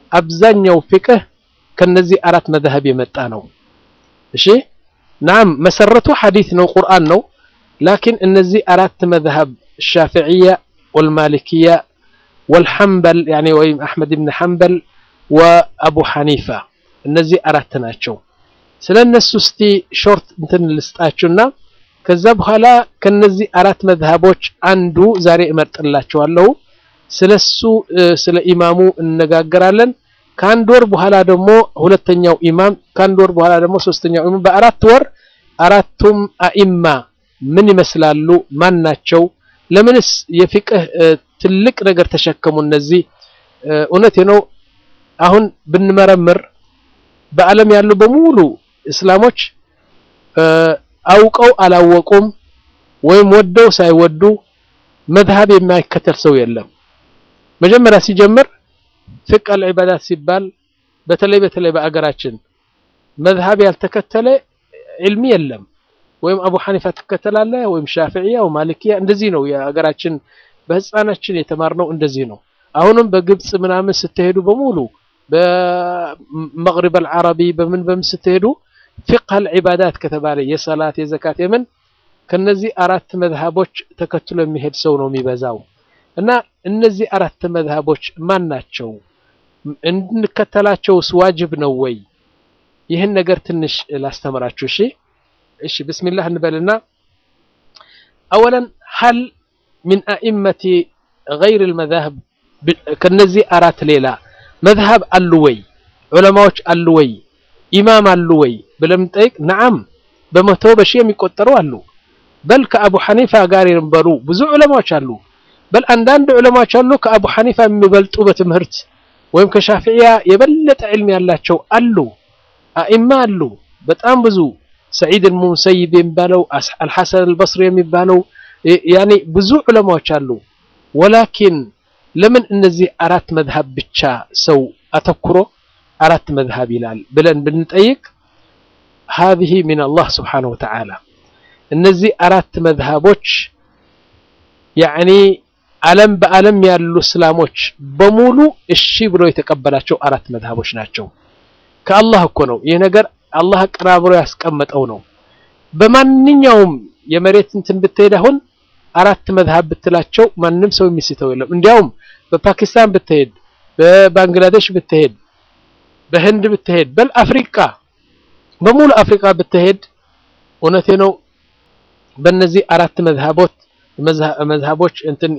አብዛኛው ፍቅህ ከነዚህ አራት መዝሀብ የመጣ ነው። እሺ ናም መሰረቱ ሐዲት ነው ቁርአን ነው። ላኪን እነዚህ አራት መዝሀብ ሻፊዕያ ወልማሊክያ ወልሐንበል ያኒ ወይም አሕመድ ብን ሐንበል ወአቡ ሐኒፋ እነዚህ አራት ናቸው። ስለ እነሱ እስቲ ሾርት እንትን ልስጣችሁና ከዛ በኋላ ከነዚህ አራት መዝሀቦች አንዱ ዛሬ እመርጥላችኋለሁ። ስለሱ ስለ ኢማሙ እንነጋገራለን። ከአንድ ወር በኋላ ደግሞ ሁለተኛው ኢማም፣ ከአንድ ወር በኋላ ደግሞ ሶስተኛው ኢማም። በአራት ወር አራቱም አኢማ ምን ይመስላሉ? ማን ናቸው? ለምንስ የፊቅህ ትልቅ ነገር ተሸከሙ? እነዚህ እውነቴ ነው። አሁን ብንመረምር በዓለም ያሉ በሙሉ እስላሞች አውቀው አላወቁም ወይም ወደው ሳይወዱ መዝሀብ የማይከተል ሰው የለም። መጀመሪያ ሲጀምር ፍቅህ አልዒባዳት ሲባል በተለይ በተለይ በአገራችን መዝሀብ ያልተከተለ ዕልሚ የለም። ወይም አቡ ሐኒፋ ትከተላለህ ወይም ሻፊዕያ ወይም ማሊክያ እንደዚህ ነው የሀገራችን በህፃናችን የተማርነው እንደዚህ ነው። አሁንም በግብፅ ምናምን ስትሄዱ በሙሉ በመግሪብ አልዓረቢ በምን በምን ስትሄዱ ፊቅህ አልዒባዳት ከተባለ የሰላት የዘካት የምን ከነዚህ አራት መዝሀቦች ተከትሎ የሚሄድ ሰው ነው የሚበዛው። እና እነዚህ አራት መዝሀቦች ማን ናቸው? እንድንከተላቸውስ ዋጅብ ነው ወይ? ይህን ነገር ትንሽ ላስተምራችሁ። እሺ እሺ፣ ብስሚላህ እንበልና አወለን ሀል ሚን አኢመቲ ገይር ልመዛህብ ከነዚህ አራት ሌላ መዝሀብ አሉ ወይ? ዑለማዎች አሉ ወይ? ኢማም አሉ ወይ ብለን ጠይቅ። ነዓም በመቶ በሺህ የሚቆጠሩ አሉ። በል ከአቡ ሐኒፋ ጋር የነበሩ ብዙ ዑለማዎች አሉ። በል አንዳንድ ዑለማዎች አሉ ከአቡ ሐኒፋ የሚበልጡ በትምህርት ወይም ከሻፊዕያ የበለጠ ዕልም ያላቸው አሉ። አኢማ አሉ በጣም ብዙ ሰዒድ ሙሰይብ የሚባለው አልሐሰን አልበስሪ የሚባለው ያኔ ብዙ ዑለማዎች አሉ። ወላኪን ለምን እነዚህ አራት መዝሀብ ብቻ ሰው አተኩሮ አራት መዝሀብ ይላል ብለን ብንጠይቅ ሀዚህ ሚን አላህ ስብሓነሁ ወተዓላ እነዚህ አራት መዝሀቦች ያዕኒ ዓለም በዓለም ያሉ እስላሞች በሙሉ እሺ ብሎ የተቀበላቸው አራት መዝሀቦች ናቸው። ከአላህ እኮ ነው ይህ ነገር አላህ አቀራብሮ ያስቀመጠው ነው። በማንኛውም የመሬት እንትን ብትሄድ አሁን አራት መዝሀብ ብትላቸው ማንም ሰው የሚስተው የለም። እንዲያውም በፓኪስታን ብትሄድ፣ በባንግላዴሽ ብትሄድ፣ በህንድ ብትሄድ፣ በል አፍሪካ በሙሉ አፍሪካ ብትሄድ እውነቴ ነው በእነዚህ አራት መዝሀቦች መዝሀቦች እንትን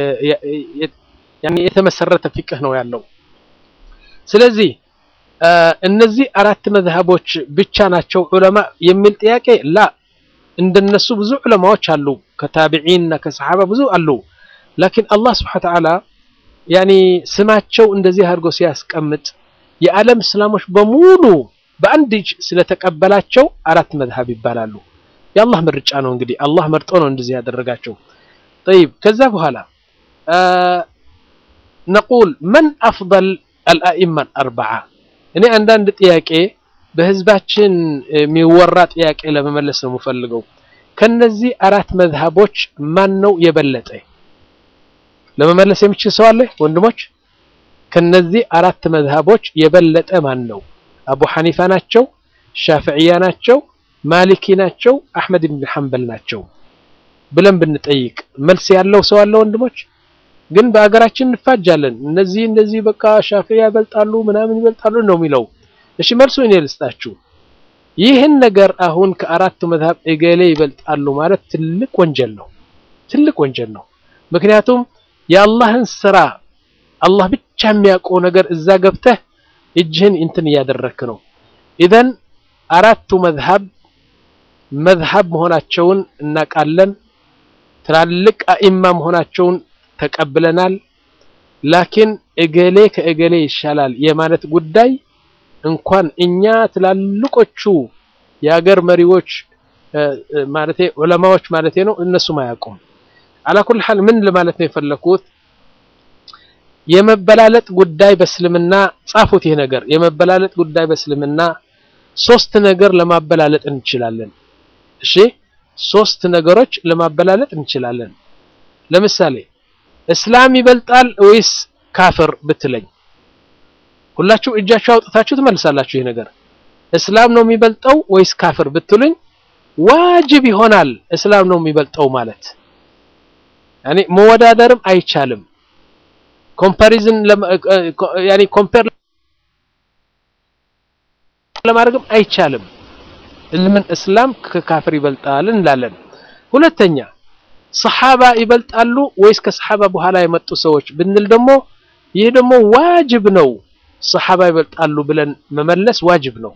የተመሰረተ ፊቅህ ነው ያለው። ስለዚህ እነዚህ አራት መዝሀቦች ብቻ ናቸው ዑለማ የሚል ጥያቄ ላ እንደነሱ ብዙ ዑለማዎች አሉ፣ ከታቢዒን እና ከሰሓባ ብዙ አሉ። ላኪን አላህ ስብሐነ ወተዓላ ያኒ ስማቸው እንደዚህ አድርጎ ሲያስቀምጥ የዓለም እስላሞች በሙሉ በአንድ እጅ ስለተቀበላቸው አራት መዝሀብ ይባላሉ። የአላህ ምርጫ ነው እንግዲህ አላህ መርጦ ነው እንደዚህ ያደረጋቸው። ጠይብ ከዛ በኋላ ነቁል መን አፍደል አልአኢማ አልአርበዓ እኔ አንዳንድ ጥያቄ በህዝባችን የሚወራ ጥያቄ ለመመለስ ነው የምፈልገው። ከነዚህ አራት መዝሀቦች ማን ነው የበለጠ? ለመመለስ የሚችል ሰው አለ ወንድሞች? ከነዚህ አራት መዝሀቦች የበለጠ ማን ነው? አቡ ሐኒፋ ናቸው? ሻፊዕያ ናቸው? ማሊኪ ናቸው? አሕመድ ብን ሐንበል ናቸው ብለን ብንጠይቅ መልስ ያለው ሰው አለ ወንድሞች? ግን በሀገራችን እንፋጃለን። እነዚህ እንደዚህ በቃ ሻፊዕያ ይበልጣሉ ምናምን ይበልጣሉ ነው የሚለው። እሺ መልሱ እኔ ልስጣችሁ። ይህን ነገር አሁን ከአራቱ መዝሀብ እገሌ ይበልጣሉ ማለት ትልቅ ወንጀል ነው፣ ትልቅ ወንጀል ነው። ምክንያቱም የአላህን ስራ አላህ ብቻ የሚያውቀው ነገር እዛ ገብተህ እጅህን እንትን እያደረክ ነው። ኢዘን አራቱ መዝሀብ መዝሀብ መሆናቸውን እናውቃለን። ትላልቅ አኢማ መሆናቸውን ተቀብለናል። ላኪን እገሌ ከእገሌ ይሻላል የማለት ጉዳይ እንኳን እኛ ትላልቆቹ የሀገር መሪዎች ማለቴ ዑለማዎች ማለቴ ነው እነሱም አያውቁም። አላኩል ሐል ምን ለማለት ነው የፈለኩት የመበላለጥ ጉዳይ በእስልምና ጻፉት። ይሄ ነገር የመበላለጥ ጉዳይ በእስልምና ሶስት ነገር ለማበላለጥ እንችላለን። እሺ ሶስት ነገሮች ለማበላለጥ እንችላለን። ለምሳሌ እስላም ይበልጣል ወይስ ካፍር ብትለኝ ሁላችሁ እጃችሁ አውጥታችሁ ትመልሳላችሁ። ይህ ነገር እስላም ነው የሚበልጠው ወይስ ካፍር ብትሉኝ ዋጅብ ይሆናል እስላም ነው የሚበልጠው ማለት ያኔ መወዳደርም አይቻልም። ኮምፓሪዝን ያኔ ኮምፔር ለማድረግም አይቻልም። ምን እስላም ከካፍር ይበልጣል እንላለን። ሁለተኛ ሰሓባ ይበልጣሉ ወይስ ከሰሓባ በኋላ የመጡ ሰዎች ብንል ደግሞ ይህ ደግሞ ዋጅብ ነው። ሰሓባ ይበልጣሉ ብለን መመለስ ዋጅብ ነው።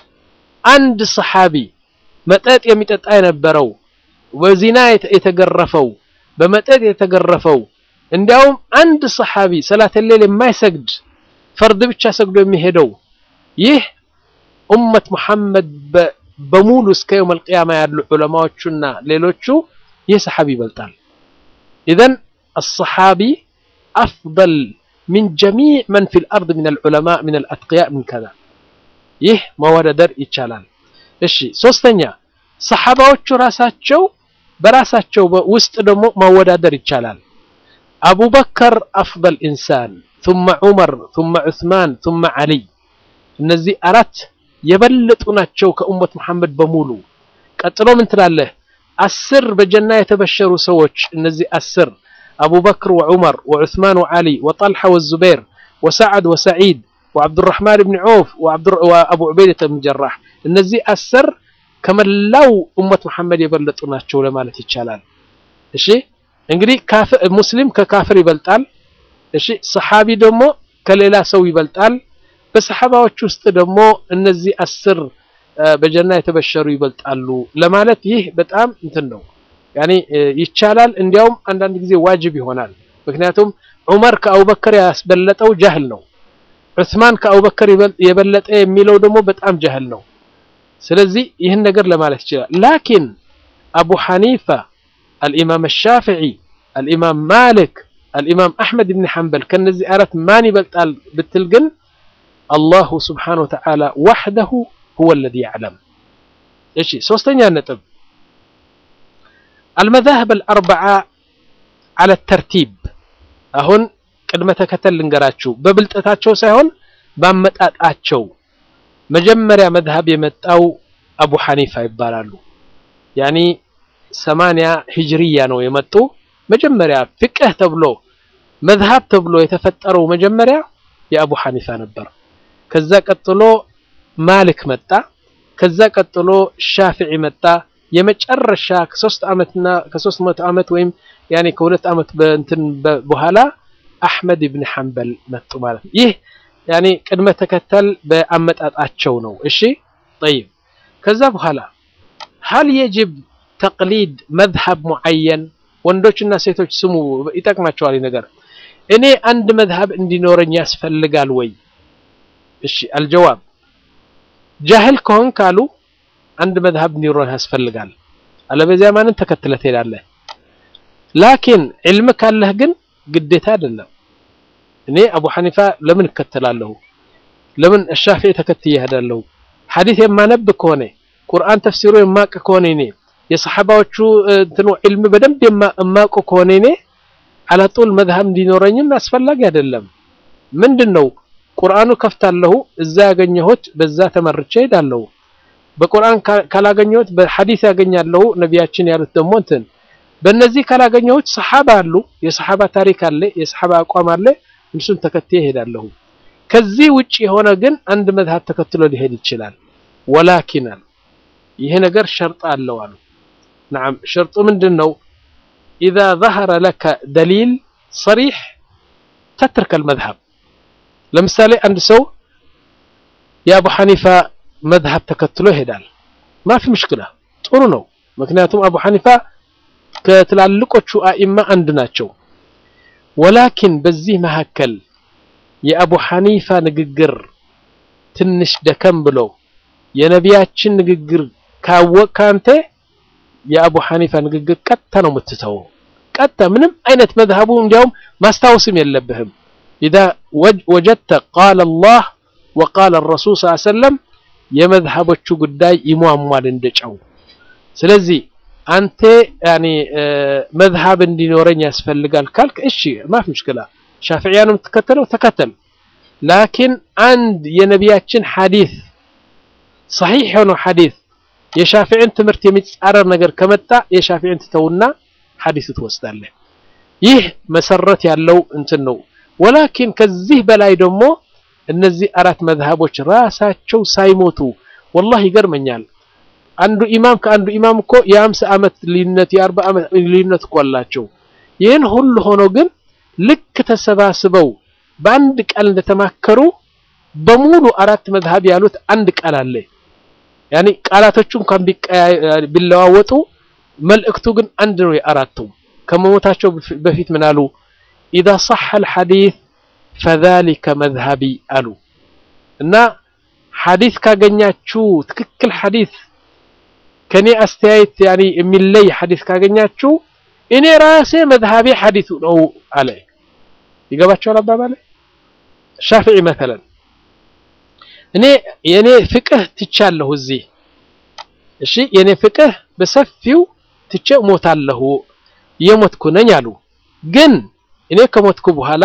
አንድ ሰሓቢ መጠጥ የሚጠጣ የነበረው በዚና የተገረፈው በመጠጥ የተገረፈው እንዲያውም አንድ ሰሓቢ ሰላተ ሌል የማይሰግድ ፈርድ ብቻ ሰግዶ የሚሄደው ይህ ኡመት መሐመድ በሙሉ እስከ የውም አልቅያማ ያሉ ዑለማዎቹና ሌሎቹ ይህ ሰሓቢ ይበልጣል። ኢዘን አሰሓቢ አፍደል ሚን ጀሚዕ መን ፊል አርድ ሚነል ዑለማ ሚነል አትቅያ ምን ከዛ ይህ መወዳደር ይቻላል። እሺ ሶስተኛ ሰሓባዎቹ ራሳቸው በራሳቸው ውስጥ ደግሞ ማወዳደር ይቻላል። አቡበከር አፍደል ኢንሳን ثم ዑመር ثم ዑስማን ثم ዓሊይ እነዚህ አራት የበለጡ ናቸው ከኡመት መሐመድ በሙሉ። ቀጥሎ ምን ትላለህ? አስር በጀና የተበሸሩ ሰዎች እነዚህ አስር አቡበክር ወዑመር ወዑስማን ወዓሊ ወጠልሓ ወዙበይር ወሰዓድ ወሰዒድ ወዓብዱራሕማን ብን ዖፍ ወአቡ ዑበይደተ ብን ጀራሕ እነዚህ አስር ከመላው ኡመት መሐመድ የበለጡ ናቸው ለማለት ይቻላል። እሺ እንግዲህ ሙስሊም ከካፍር ይበልጣል። እሺ ሰሓቢ ደግሞ ከሌላ ሰው ይበልጣል። በሰሓባዎች ውስጥ ደግሞ እነዚህ አስር በጀና የተበሸሩ ይበልጣሉ ለማለት ይህ በጣም እንትን ነው ያኔ ይቻላል። እንዲያውም አንዳንድ ጊዜ ዋጅብ ይሆናል። ምክንያቱም ዑመር ከአቡበከር ያስበለጠው ጃህል ነው። ዑስማን ከአቡበከር የበለጠ የሚለው ደግሞ በጣም ጃህል ነው። ስለዚህ ይህን ነገር ለማለት ይችላል። ላኪን አቡ ሐኒፋ፣ አልኢማም ሻፊዒ፣ አልኢማም ማሊክ፣ አልኢማም አሕመድ ብን ሐንበል ከነዚህ አራት ማን ይበልጣል ብትል ግን አላሁ ስብሓነሁ ወተዓላ ወሕደሁ ሁወ አለዚ ያዕለም። እሺ ሶስተኛ ነጥብ አልመዛህብ አልአርበዓ ዐለ ተርቲብ። አሁን ቅድመ ተከተል ልንገራችሁ፣ በብልጠታቸው ሳይሆን ባመጣጣቸው። መጀመሪያ መዝሀብ የመጣው አቡ ሐኒፋ ይባላሉ። ያኒ ሰማንያ ሂጅርያ ነው የመጡ መጀመሪያ ፍቅህ ተብሎ መዝሀብ ተብሎ የተፈጠረው መጀመሪያ የአቡ ሐኒፋ ነበር። ከዛ ቀጥሎ ማሊክ መጣ። ከዛ ቀጥሎ ሻፊዒ መጣ። የመጨረሻ ከሶስት ዓመትና ከሶስት መቶ ዓመት ወይም ያኔ ከሁለት ዓመት በእንትን በኋላ አሕመድ ብን ሐንበል መጡ ማለት ነው። ይህ ያኔ ቅድመ ተከተል በአመጣጣቸው ነው። እሺ ጠይብ። ከዛ በኋላ ሀል የጅብ ተቅሊድ መዝሀብ ሙዓየን ወንዶችና ሴቶች ስሙ፣ ይጠቅማቸዋል ነገር እኔ አንድ መዝሀብ እንዲኖረኝ ያስፈልጋል ወይ? እሺ አልጀዋብ ጃህል ከሆን ካሉ አንድ መዝሀብ እንዲኖረህ ያስፈልጋል። አለበዚያ ማንን ተከትለህ ትሄዳለህ? ላኪን ዕልም ካለህ ግን ግዴታ አይደለም። እኔ አቡ ሐኒፋ ለምን እከተላለሁ? ለምን ሻፊዒ ተከትዬ እሄዳለሁ? ሐዲስ የማነብ ከሆነ ቁርአን ተፍሲሩ የማቅ ከሆነ እኔ የሰሐባዎቹ እንትኑ ዕልም በደንብ የማውቅ ከሆነ እኔ አላጡል መዝሀብ እንዲኖረኝም አስፈላጊ አይደለም። ምንድነው ቁርአኑ ከፍታለሁ፣ እዛ ያገኘሁት በዛ ተመርቼ ሄዳለሁ። በቁርአን ካላገኘሁት በሐዲስ ያገኛለሁ። ነቢያችን ያሉት ደግሞ እንትን በእነዚህ ካላገኘሁት ሰሐባ አሉ፣ የሰሐባ ታሪክ አለ፣ የሰሐባ አቋም አለ፣ እሱን ተከትዬ እሄዳለሁ። ከዚህ ውጭ የሆነ ግን አንድ መዝሀብ ተከትሎ ሊሄድ ይችላል። ወላኪን አሉ ይሄ ነገር ሸርጥ አለው አሉ። ነዓም ሸርጡ ምንድን ነው? ኢዛ ظهረ ለከ ደሊል ሰሪሕ ተትርከል መዝሀብ ለምሳሌ አንድ ሰው የአቡ ሐኒፋ መዝሀብ ተከትሎ ይሄዳል። ማፊ ምሽክላ ጥሩ ነው። ምክንያቱም አቡ ሐኒፋ ከትላልቆቹ አኢማ አንድ ናቸው። ወላኪን በዚህ መካከል የአቡ ሐኒፋ ንግግር ትንሽ ደከም ብሎ የነቢያችን ንግግር ካወቅክ አንተ የአቡ ሐኒፋ ንግግር ቀጥታ ነው የምትተወው። ቀጥታ ምንም አይነት መዝሀቡ እንዲያውም ማስታወስም የለብህም። ኢዛ ወጀድተ ቃለ አላህ ወቃለ ረሱል ስ ሰለም የመዝሀቦቹ ጉዳይ ይሟሟል እንደ ጨው። ስለዚህ አንተ ያኔ መዝሀብ እንዲኖረኝ ያስፈልጋል ካልክ እሺ ማፍ ምሽክላ ሻፊዕያ ነው የምትከተለው ተከተል። ላኪን አንድ የነቢያችን ሐዲስ ሰሒሕ የሆነው ሐዲስ የሻፊዕን ትምህርት የሚጻረር ነገር ከመጣ የሻፊዕን ትተውና ሐዲስ ትወስዳለህ። ይህ መሰረት ያለው እንትን ነው። ወላኪን ከዚህ በላይ ደግሞ እነዚህ አራት መዝሃቦች ራሳቸው ሳይሞቱ ወላሂ ይገርመኛል። አንዱ ኢማም ከአንዱ ኢማም እኮ የአምሳ ዓመት ልዩነት የአርባ ዓመት ልዩነት እኮ አላቸው። ይህን ሁሉ ሆኖ ግን ልክ ተሰባስበው በአንድ ቃል እንደተማከሩ በሙሉ አራት መዝሃብ ያሉት አንድ ቃል አለ። ያኒ ቃላቶቹ እንኳን ቢለዋወጡ መልእክቱ ግን አንድ ነው። የአራቱ ከመሞታቸው በፊት ምን አሉ? ኢዛ ሰሐ አልሐዲስ ፈዛሊከ መዝሀቢ አሉ እና ሐዲስ ካገኛችሁ ትክክል ሐዲስ ከኔ አስተያየት ያኒ የሚለይ ሐዲስ ካገኛችሁ እኔ ራሴ መዝሀቤ ሐዲሱ ነው አለ። ይገባቸዋል አባባለ ሻፊዒ መተለን እኔ የኔ ፍቅህ ትቻለሁ እዚህ እሺ፣ የኔ ፍቅህ በሰፊው ትቼ እሞታለሁ የሞትኩ ነኝ አሉ። ግን እኔ ከሞትኩ በኋላ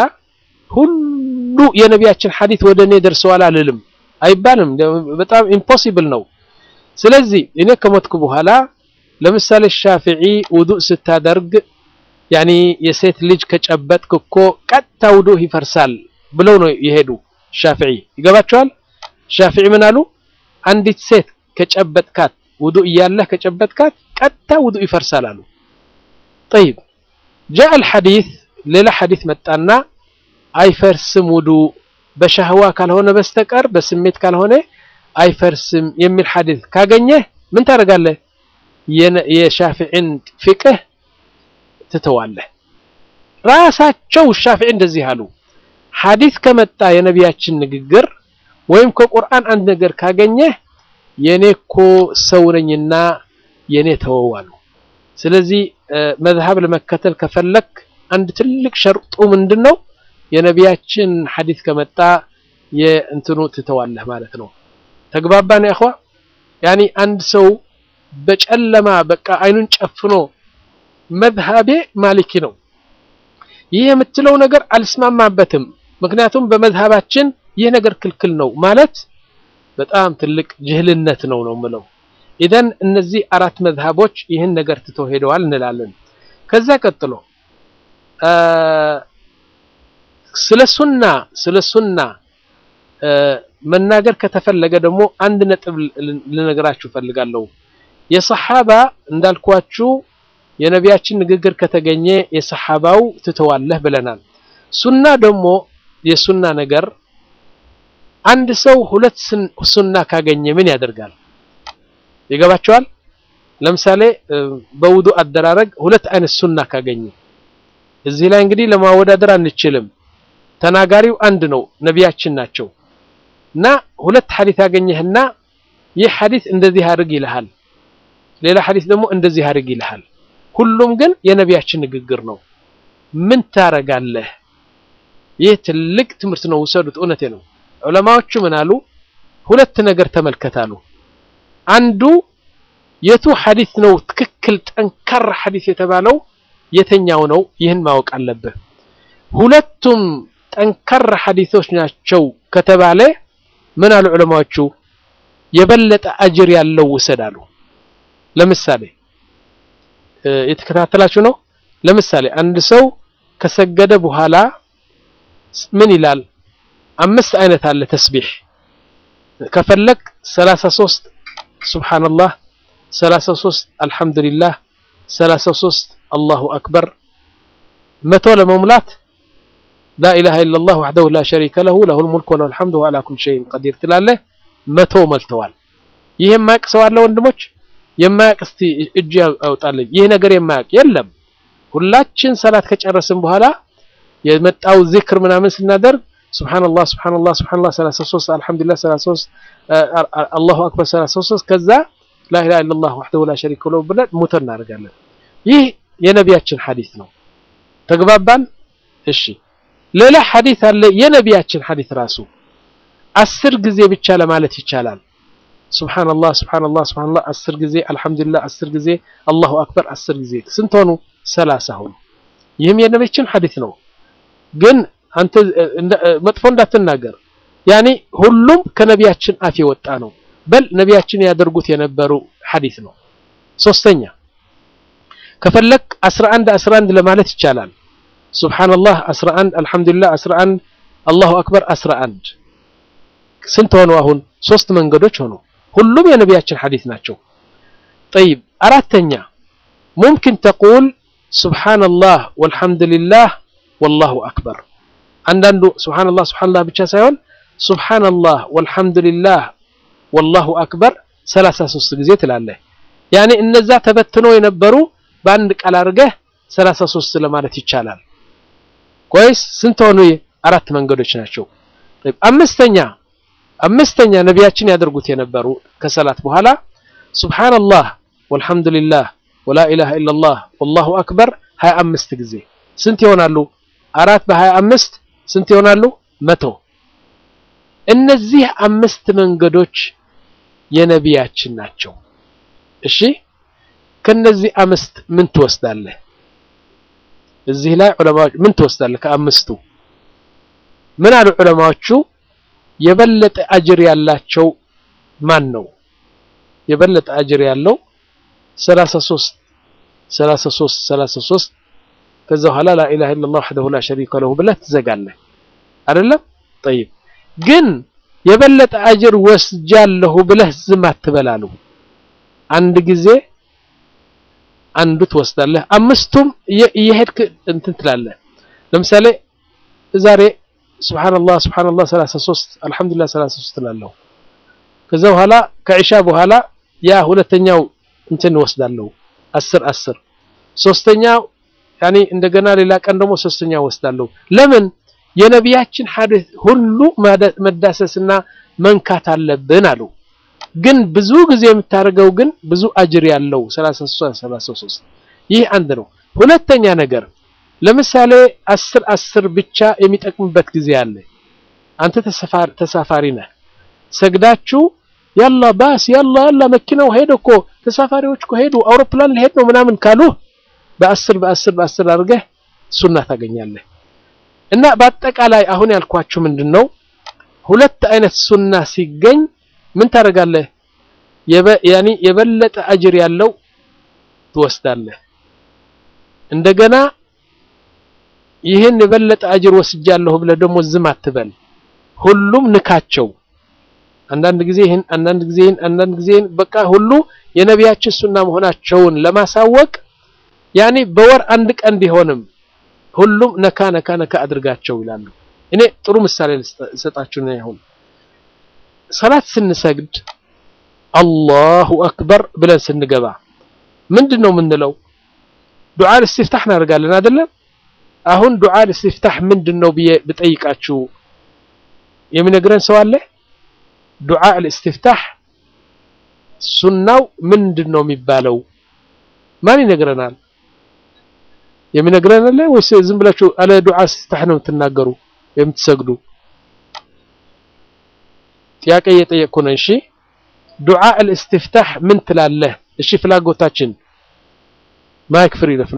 ሁሉ የነቢያችን ሐዲስ ወደ እኔ ደርሰዋል አልልም፣ አይባልም። በጣም ኢምፖሲብል ነው። ስለዚህ እኔ ከሞትኩ በኋላ ለምሳሌ ሻፊዒ ውዱእ ስታደርግ ያኒ የሴት ልጅ ከጨበጥክ እኮ ቀጥታ ውዱእ ይፈርሳል ብለው ነው የሄዱ ሻፊዒ። ይገባቸዋል። ሻፊዒ ምን አሉ? አንዲት ሴት ከጨበጥካት ውዱእ እያለህ ከጨበጥካት ቀጥታ ውዱእ ይፈርሳል አሉ። ጠይብ ጃአ አልሐዲስ ሌላ ሐዲስ መጣና አይፈርስም ውዱእ በሻህዋ ካልሆነ በስተቀር በስሜት ካልሆነ አይፈርስም የሚል ሐዲስ ካገኘህ ምን ታደርጋለህ? የሻፊዒን ፍቅህ ትተዋለህ። ራሳቸው ሻፊዒ እንደዚህ አሉ። ሐዲስ ከመጣ የነቢያችን ንግግር ወይም ከቁርአን አንድ ነገር ካገኘህ የኔ እኮ ሰው ነኝና የኔ ተወው አሉ። ስለዚህ መዝሀብ ለመከተል ከፈለክ አንድ ትልቅ ሸርጡ ምንድን ነው? የነቢያችን ሐዲስ ከመጣ የእንትኑ ትተዋለህ ማለት ነው። ተግባባን ያኸዋ? ያኒ አንድ ሰው በጨለማ በቃ አይኑን ጨፍኖ መዝሀቤ ማሊኪ ነው ይህ የምትለው ነገር አልስማማበትም፣ ምክንያቱም በመዝሀባችን ይህ ነገር ክልክል ነው ማለት በጣም ትልቅ ጅህልነት ነው ነው ምለው። ኢዘን እነዚህ አራት መዝሀቦች ይህን ነገር ትተው ሄደዋል እንላለን። ከዛ ቀጥሎ ስለ ሱና ስለ ሱና መናገር ከተፈለገ ደግሞ አንድ ነጥብ ልነግራችሁ ፈልጋለሁ። የሰሓባ እንዳልኳችሁ የነቢያችን ንግግር ከተገኘ የሰሓባው ትተዋለህ ብለናል። ሱና ደግሞ የሱና ነገር አንድ ሰው ሁለት ሱና ካገኘ ምን ያደርጋል? ይገባቸዋል። ለምሳሌ በውዱ አደራረግ ሁለት አይነት ሱና ካገኘ እዚህ ላይ እንግዲህ ለማወዳደር አንችልም። ተናጋሪው አንድ ነው፣ ነቢያችን ናቸው። እና ሁለት ሐዲስ ያገኘህና ይህ ሐዲስ እንደዚህ አድርግ ይልሃል፣ ሌላ ሐዲስ ደግሞ እንደዚህ አድርግ ይልሃል። ሁሉም ግን የነቢያችን ንግግር ነው። ምን ታረጋለህ? ይህ ትልቅ ትምህርት ነው፣ ውሰዱት። እውነቴ ነው። ዑለማዎቹ ምን አሉ? ሁለት ነገር ተመልከታሉ። አንዱ የቱ ሐዲስ ነው ትክክል ጠንካራ ሐዲስ የተባለው የተኛው ነው? ይህን ማወቅ አለብህ። ሁለቱም ጠንካራ ሐዲሶች ናቸው ከተባለ ምን አሉ ዑለማዎቹ? የበለጠ አጅር ያለው ውሰድ አሉ። ለምሳሌ የተከታተላችሁ ነው። ለምሳሌ አንድ ሰው ከሰገደ በኋላ ምን ይላል? አምስት አይነት አለ ተስቢሕ ከፈለክ 33 ሱብሃንአላህ፣ 33 አልሐምዱሊላህ፣ 33 አላሁ አክበር መቶ ለመሙላት ላኢላሃ ኢለላህ ወሕደሁ ላ ሸሪከ ለሁ ለሁል ሙልክ ወለሁል ሐምዱ ወዐላ ኩሊ ሸይኢን ቀዲር ትላለህ። መቶ መልተዋል። ይህ የማያውቅ ሰው አለ ወንድሞች? የማያውቅ እስቲ እጅ ያውጣልኝ። ይህ ነገር የማያውቅ የለም። ሁላችን ሰላት ከጨረስን በኋላ የመጣው ዚክር ምናምን ስናደርግ ሱብሃንአላህ ሱብሃንአላህ ሱብሃንአላህ 33 አልሐምዱሊላህ 33 አላሁ አክበር 33 ከዛ ላኢላሃ ኢለላህ ወሕደሁ ላ ሸሪከ ለሁ ብለን ሙቶ እናደርጋለን። ይህ የነቢያችን ሐዲስ ነው። ተግባባን? እሺ ሌላ ሐዲስ አለ የነቢያችን ሐዲስ ራሱ አስር ጊዜ ብቻ ለማለት ይቻላል። ሱብሃንአላህ ሱብሃንአላህ ሱብሃንአላህ አስር ጊዜ አልሐምዱሊላህ አስር ጊዜ አላሁ አክበር አስር ጊዜ ስንት ሆኑ? ሰላሳ ሆኑ። ይህም የነቢያችን ሐዲስ ነው። ግን አንተ መጥፎ እንዳትናገር ያኒ ሁሉም ከነቢያችን አፍ የወጣ ነው። በል ነቢያችን ያደርጉት የነበሩ ሐዲስ ነው። ሶስተኛ ከፈለክ 11 11 ለማለት ይቻላል። ሱብሃንአላህ 11 አልሐምዱሊላህ 11 አላሁ አክበር 11 ስንት ሆኑ? አሁን ሶስት መንገዶች ሆኑ። ሁሉም የነቢያችን ሐዲስ ናቸው። ጠይብ አራተኛ ሙምኪን ተቁል ሱብሃንአላህ ወልሐምዱሊላህ ወላሁ አክበር። አንዳንዱ ሱብሃንአላህ ሱብሃንአላህ ብቻ ሳይሆን ሱብሃንአላህ ወልሐምዱሊላህ ወላሁ አክበር 33 ጊዜ ትላለህ። ያኔ እነዛ ተበትኖ የነበሩ በአንድ ቃል አድርገህ 33 ለማለት ይቻላል። ቆይስ ስንት ሆኑ? አራት መንገዶች ናቸው። አምስተኛ አምስተኛ ነቢያችን ያደርጉት የነበሩ ከሰላት በኋላ ሱብሃንአላህ ወልሐምዱሊላህ ወላ ኢላሃ ኢለላህ ወላሁ አክበር 25 ጊዜ ስንት ይሆናሉ? አራት በ25 ስንት ይሆናሉ? መቶ እነዚህ አምስት መንገዶች የነቢያችን ናቸው። እሺ ከነዚህ አምስት ምን ትወስዳለህ? እዚህ ላይ ዑለማዎች ምን ትወስዳለህ? ከአምስቱ ምን አሉ ዑለማዎቹ? የበለጠ አጅር ያላቸው ማን ነው? የበለጠ አጅር ያለው 33 33 33 ከዛ በኋላ ላ ኢላሃ ኢለላህ ወህደሁ ላ ሸሪከ ለሁ ብለህ ትዘጋለህ አይደለም? ጠይብ ግን የበለጠ አጅር ወስጃለሁ ብለህ ዝም አትበላሉ። አንድ ጊዜ አንዱ ትወስዳለህ። አምስቱም እየሄድክ እንትን ትላለህ። ለምሳሌ ዛሬ ሱብሃንአላህ ሱብሃንአላህ 33 አልሐምዱሊላህ 33 ትላለሁ። ከዛ በኋላ ከዒሻ በኋላ ያ ሁለተኛው እንትን ወስዳለሁ 10 10 ሶስተኛው ያኔ እንደገና ሌላ ቀን ደግሞ ሶስተኛው ወስዳለሁ። ለምን የነቢያችን ሐዲስ ሁሉ መዳሰስና መንካት አለብን አሉ። ግን ብዙ ጊዜ የምታደርገው ግን ብዙ አጅር ያለው 33 33 ይህ አንድ ነው። ሁለተኛ ነገር ለምሳሌ አስር አስር ብቻ የሚጠቅምበት ጊዜ አለ። አንተ ተሳፋሪ ነህ። ሰግዳችሁ ያላ ባስ ያላ ያላ መኪናው ሄደ እኮ ተሳፋሪዎች እኮ ሄዱ አውሮፕላን ሊሄድ ነው ምናምን ካሉ በአስር በአስር በአስር አድርገህ ሱና ታገኛለህ። እና በአጠቃላይ አሁን ያልኳችሁ ምንድን ነው ሁለት አይነት ሱና ሲገኝ ምን ታደርጋለህ? ያኒ የበለጠ አጅር ያለው ትወስዳለህ። እንደገና ይህን የበለጠ አጅር ወስጃለሁ ብለህ ደግሞ ዝም አትበል። ሁሉም ንካቸው። አንዳንድ ጊዜ ይህን አንዳንድ ጊዜ ይህን አንዳንድ ጊዜ ይህን በቃ ሁሉ የነቢያችን ሱና መሆናቸውን ለማሳወቅ ያኒ በወር አንድ ቀን ቢሆንም ሁሉም ነካ ነካ ነካ አድርጋቸው ይላሉ። እኔ ጥሩ ምሳሌ ልሰጣችሁ ነው። አሁን ሰላት ስንሰግድ አላሁ አክበር ብለን ስንገባ ምንድን ነው የምንለው? ዱዓ ልስቲፍታህ እናደርጋለን አይደለም? አሁን ዱዓ ልስቲፍታህ ምንድን ነው ብዬ ብጠይቃችሁ የሚነግረን ሰው አለ? ዱዓ ልስቲፍታህ ሱናው ምንድን ነው የሚባለው? ማን ይነግረናል? የሚነግረን አለ ወይስ ዝም ብላችሁ አለ ዱዓ ልስቲፍታህ ነው የምትናገሩ የምትሰግዱ? ጥያቄ እየጠየቅኩ ነው። እሺ ዱዓ ልእስትፍታህ ምን ትላለህ? እሺ ፍላጎታችን ማይክ ፍሪ ለፍ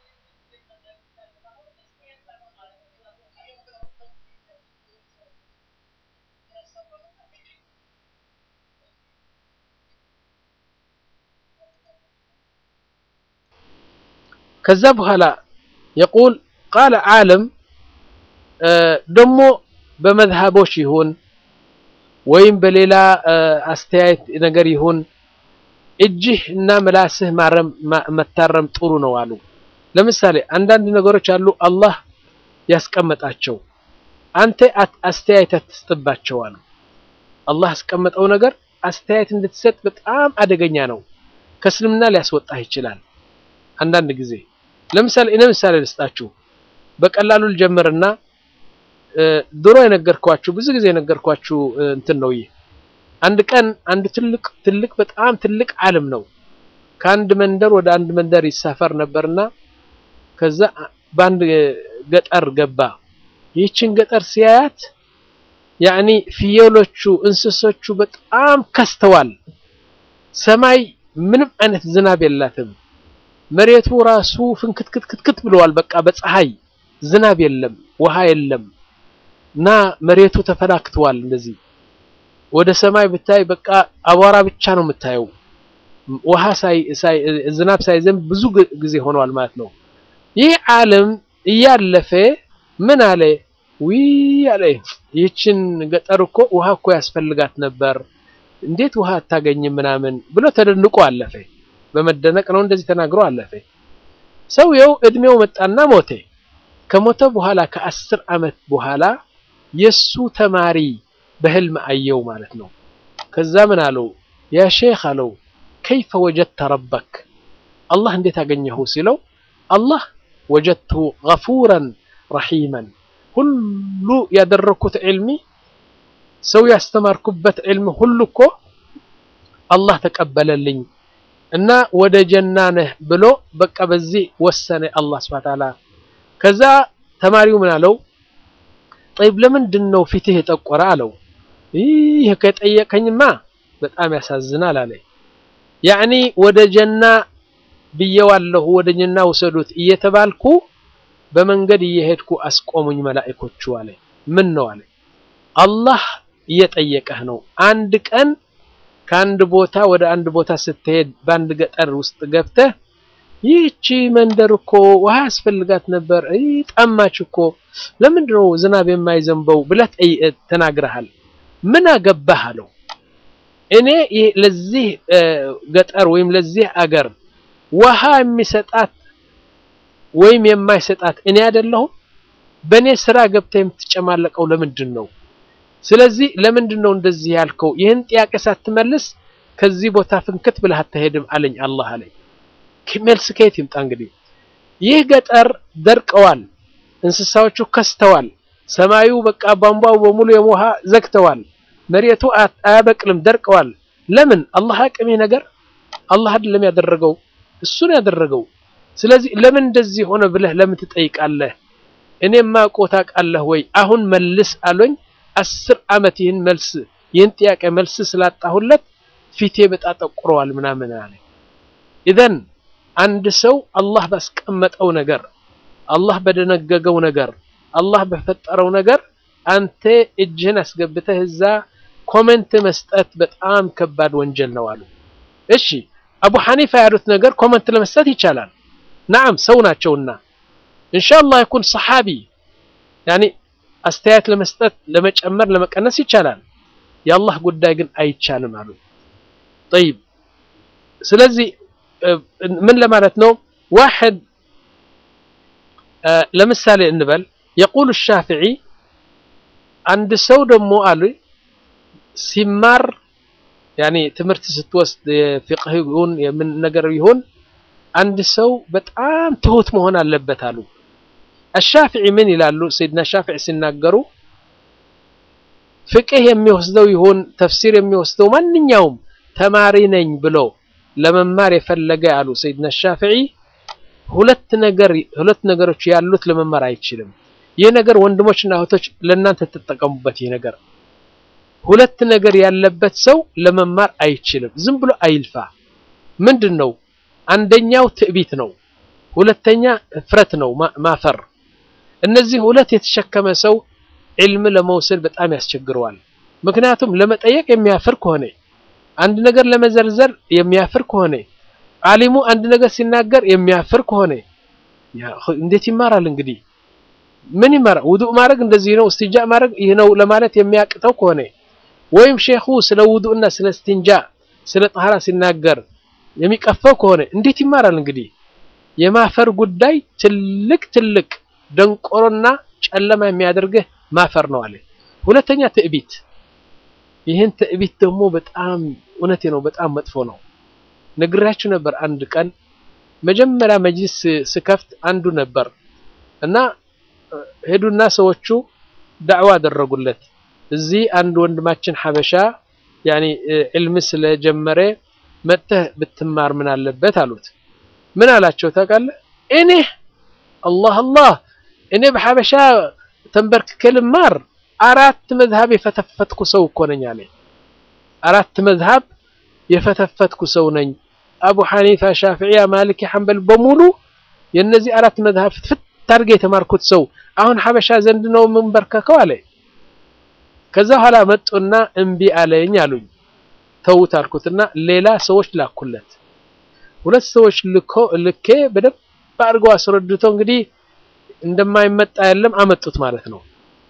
ከዛ በኋላ የቁል ቃለ ዓለም ደግሞ በመዝሃቦች ይሁን ወይም በሌላ አስተያየት ነገር ይሁን እጅህ እና ምላስህ ማረም መታረም ጥሩ ነው አሉ። ለምሳሌ አንዳንድ ነገሮች አሉ አላህ ያስቀመጣቸው አንተ አስተያየት አትስጥባቸው አሉ። አላህ ያስቀመጠው ነገር አስተያየት እንድትሰጥ በጣም አደገኛ ነው። ከእስልምና ሊያስወጣህ ይችላል። አንዳንድ ጊዜ ለምሳሌ እኔ ምሳሌ ልስጣችሁ። በቀላሉ ልጀምርና ድሮ የነገርኳችሁ ብዙ ጊዜ የነገርኳችሁ እንትን ነው። ይህ አንድ ቀን አንድ ትልቅ ትልቅ በጣም ትልቅ ዓለም ነው ከአንድ መንደር ወደ አንድ መንደር ይሳፈር ነበርና ከዛ በአንድ ገጠር ገባ። ይህችን ገጠር ሲያያት ያኒ ፍየሎቹ፣ እንስሶቹ በጣም ከስተዋል። ሰማይ ምንም አይነት ዝናብ የላትም። መሬቱ ራሱ ፍንክትክትክትክት ብለዋል። በቃ በፀሐይ ዝናብ የለም፣ ውሃ የለም። እና መሬቱ ተፈላክተዋል። እንደዚህ ወደ ሰማይ ብታይ በቃ አቧራ ብቻ ነው የምታየው። ውሃ ሳይ ሳይ ዝናብ ሳይዘንብ ብዙ ጊዜ ሆነዋል ማለት ነው። ይህ ዓለም እያለፈ ምን አለ ዊ አለ ይህችን ገጠር እኮ ውሃ እኮ ያስፈልጋት ነበር፣ እንዴት ውሃ አታገኝም ምናምን ብሎ ተደንቆ አለፈ። በመደነቅ ነው እንደዚህ ተናግሮ አለፈ። ሰውየው እድሜው መጣና ሞተ። ከሞተ በኋላ ከአስር ዓመት በኋላ የሱ ተማሪ በህልም አየው ማለት ነው። ከዛ ምን አለው ያ ሼክ አለው ከይፈ ወጀድተ ረበክ አላህ እንዴት አገኘሁ ሲለው አላህ ወጀድቱ ገፉረን ረሒመን ሁሉ ያደረኩት ዕልሚ ሰው ያስተማርኩበት ዕልም ሁሉ እኮ አላህ ተቀበለልኝ እና ወደ ጀና ነህ ብሎ በቃ በዚህ ወሰነ አላህ ሱብሓነሁ ወተዓላ። ከዛ ተማሪው ምን አለው ጠይብ ለምንድን ነው ፊትህ የጠቆረ አለው። ይህ ከጠየቀኝማ በጣም ያሳዝናል አለ። ያዕኒ ወደ ጀና ብየዋለሁ ወደ ጀና ውሰዱት እየተባልኩ በመንገድ እየሄድኩ አስቆሙኝ መላእኮቹ አለ። ምን ነው አለ አላህ እየጠየቀህ ነው። አንድ ቀን ከአንድ ቦታ ወደ አንድ ቦታ ስትሄድ በአንድ ገጠር ውስጥ ገብተህ ይህቺ መንደር እኮ ውሃ ያስፈልጋት ነበር፣ ጠማች እኮ ለምንድን ነው ዝናብ የማይዘንበው ብለህ ተናግረሃል። ምን አገባህ አለው። እኔ ለዚህ ገጠር ወይም ለዚህ አገር ውሃ የሚሰጣት ወይም የማይሰጣት እኔ አይደለሁም። በእኔ ስራ ገብተህ የምትጨማለቀው ለምንድን ነው? ስለዚህ ለምንድን ነው እንደዚህ ያልከው? ይህን ጥያቄ ሳትመልስ ከዚህ ቦታ ፍንክት ብለህ አትሄድም አለኝ አላህ አለኝ። መልስ ከየት ይምጣ እንግዲህ? ይህ ገጠር ደርቀዋል፣ እንስሳዎቹ ከስተዋል፣ ሰማዩ በቃ ቧንቧው በሙሉ የውሃ ዘግተዋል፣ መሬቱ አያበቅልም፣ ደርቀዋል። ለምን አላህ አቅም ነገር አላህ አይደለም ያደረገው እሱን ያደረገው። ስለዚህ ለምን እንደዚህ ሆነ ብለህ ለምን ትጠይቃለህ? እኔማ እኮ ታውቃለህ ወይ? አሁን መልስ አሉኝ። አስር ዓመት ይህን መልስ ይህን ጥያቄ መልስ ስላጣሁለት ፊቴ በጣም ጠቁረዋል ምናምን አለ። ኢዘን አንድ ሰው አላህ ባስቀመጠው ነገር አላህ በደነገገው ነገር አላህ በፈጠረው ነገር አንተ እጅህን አስገብተህ እዛ ኮሜንት መስጠት በጣም ከባድ ወንጀል ነው አሉ። እሺ አቡ ሐኒፋ ያሉት ነገር ኮሜንት ለመስጠት ይቻላል። ናም ሰው ናቸውና ኢንሻአላህ ይኩን ሰሓቢ ያኒ አስተያየት ለመስጠት ለመጨመር ለመቀነስ ይቻላል። የአላህ ጉዳይ ግን አይቻልም አሉ። ጠይብ ስለዚህ ምን ለማለት ነው? ዋሕድ ለምሳሌ እንበል የቁሉ ሻፊዒ አንድ ሰው ደግሞ አሉ ሲማር ያኒ ትምህርት ስትወስድ የፊቅህ ይሁን የምን ነገር ይሁን አንድ ሰው በጣም ትሁት መሆን አለበት አሉ። አሻፊዒ ምን ይላሉ? ሰይድና ሻፊዒ ሲናገሩ ፍቅህ የሚወስደው ይሁን ተፍሲር የሚወስደው ማንኛውም ተማሪ ነኝ ብሎ ለመማር የፈለገ አሉ ሰይድና ሻፊዒ ሁለት ነገር ሁለት ነገሮች ያሉት ለመማር አይችልም። ይህ ነገር ወንድሞችና እህቶች ለእናንተ ትጠቀሙበት። ይህ ነገር ሁለት ነገር ያለበት ሰው ለመማር አይችልም። ዝም ብሎ አይልፋ። ምንድን ነው? አንደኛው ትዕቢት ነው። ሁለተኛ እፍረት ነው፣ ማፈር። እነዚህ ሁለት የተሸከመ ሰው ዒልም ለመውሰድ በጣም ያስቸግረዋል። ምክንያቱም ለመጠየቅ የሚያፍር ከሆነ አንድ ነገር ለመዘርዘር የሚያፍር ከሆነ ዓሊሙ አንድ ነገር ሲናገር የሚያፍር ከሆነ እንዴት ይማራል? እንግዲህ ምን ይማራል? ውዱእ ማድረግ እንደዚህ ነው፣ እስትንጃ ማድረግ ይህ ነው ለማለት የሚያቅተው ከሆነ ወይም ሼኹ ስለ ውዱእና ስለ እስትንጃ ስለ ጠሃራ ሲናገር የሚቀፈው ከሆነ እንዴት ይማራል? እንግዲህ የማፈር ጉዳይ ትልቅ ትልቅ ደንቆሮና ጨለማ የሚያደርግህ ማፈር ነው አለ። ሁለተኛ ትዕቢት። ይህን ትዕቢት ደግሞ በጣም እውነቴ ነው፣ በጣም መጥፎ ነው። ነግራችሁ ነበር። አንድ ቀን መጀመሪያ መጅሊስ ስከፍት አንዱ ነበር እና ሄዱና ሰዎቹ ዳዕዋ አደረጉለት። እዚህ አንድ ወንድማችን ሐበሻ ያኒ ዕልም ስለጀመረ መጥተህ ብትማር ምን አለበት አሉት። ምን አላቸው ታውቃለህ? እኔ አላህ አላህ እኔ በሐበሻ ተንበርክኬ ልማር አራት መዝሃብ የፈተፈትኩ ሰው እኮ ነኝ አለ። አራት መዝሃብ የፈተፈትኩ ሰው ነኝ። አቡ ሐኒፋ፣ ሻፊዒያ፣ ማሊኪ፣ ሐንበል በሙሉ የነዚህ አራት መዝሃብ ፍትፍት አድርጌ የተማርኩት ሰው አሁን ሐበሻ ዘንድ ነው የምንበርከከው አለ። ከዛ በኋላ መጡና እምቢ አለኝ አሉኝ። ተውት አልኩትና ሌላ ሰዎች ላኩለት። ሁለት ሰዎች ልኮ ልኬ በደንብ አድርገው አስረድቶ እንግዲህ እንደማይመጣ የለም አመጡት ማለት ነው።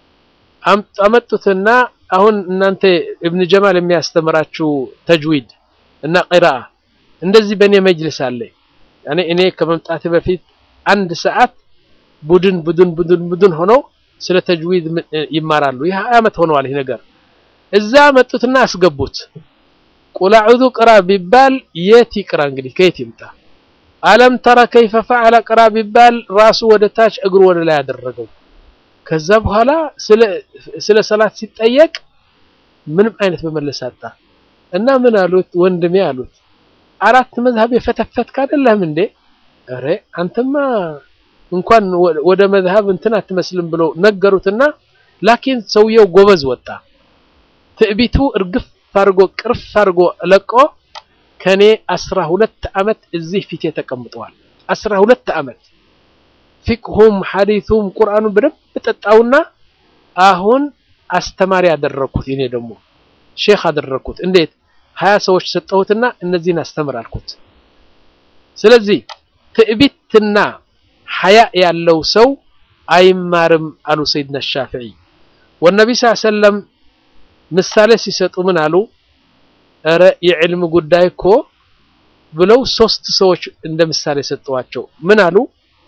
አመጡትና አሁን እናንተ እብን ጀማል የሚያስተምራችሁ ተጅዊድ እና ቂራአ እንደዚህ በእኔ መጅልስ አለ። ያኔ እኔ ከመምጣቴ በፊት አንድ ሰዓት ቡድን ቡድን ቡድን ቡድን ሆነው ስለ ተጅዊድ ይማራሉ። ይህ ዓመት ሆነዋል ይህ ነገር። እዛ መጡትና አስገቡት። ቁል አዑዙ ቅራ ቢባል የት ይቅራ እንግዲህ ከየት ይምጣ? አለም ተረ ከይፈ ፈዐለ ቅራ ቢባል ራሱ ወደ ታች እግሩ ወደ ላይ ያደረገው። ከዛ በኋላ ስለ ሰላት ሲጠየቅ ምንም አይነት መመለስ አጣ እና ምን አሉት? ወንድሜ አሉት አራት መዝሀብ የፈተፈትክ አይደለም እንዴ? ኧረ አንተማ እንኳን ወደ መዝሀብ እንትን አትመስልም ብሎ ነገሩትና ላኪን ሰውየው ጎበዝ ወጣ። ትዕቢቱ እርግፍ አድርጎ ቅርፍ አድርጎ ለቆ ከኔ አስራ ሁለት ዓመት እዚህ ፊቴ ተቀምጠዋል። አስራ ሁለት ዓመት ፊቅሁም ሐዲሱም ቁርአኑን በደንብ ጠጣውና አሁን አስተማሪ አደረግኩት። እኔ ደግሞ ሼክ አደረግኩት። እንዴት ሀያ ሰዎች ሰጠሁትና እነዚህን አስተምር አልኩት። ስለዚህ ትዕቢትና ሐያ ያለው ሰው አይማርም አሉ ሰይድና ሻፊዒ። ወነቢ ስ ሰለም ምሳሌ ሲሰጡ ምን አሉ? እረ የዕልም ጉዳይ እኮ ብለው ሶስት ሰዎች እንደ ምሳሌ ሰጠዋቸው። ምን አሉ?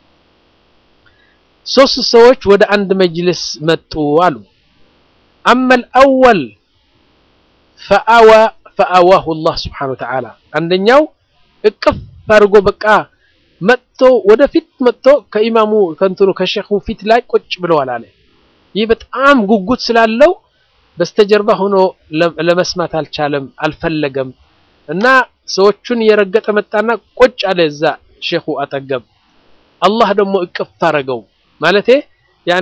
ሶስት ሰዎች ወደ አንድ መጅልስ መጡ አሉ። አመል አወል ፈአዋ ፈአዋሁ አላህ ስብሓነሁ ወተዓላ አንደኛው እቅፍ አድርጎ በቃ መጥቶ ወደፊት መጥቶ ከኢማሙ ከእንትኑ ከሼኹ ፊት ላይ ቁጭ ብለዋል አለ። ይህ በጣም ጉጉት ስላለው በስተጀርባ ሆኖ ለመስማት አልቻለም፣ አልፈለገም እና ሰዎቹን እየረገጠ መጣና ቁጭ አለ እዛ ሼኹ አጠገብ። አላህ ደግሞ እቅፍ አረገው ማለቴ ያኔ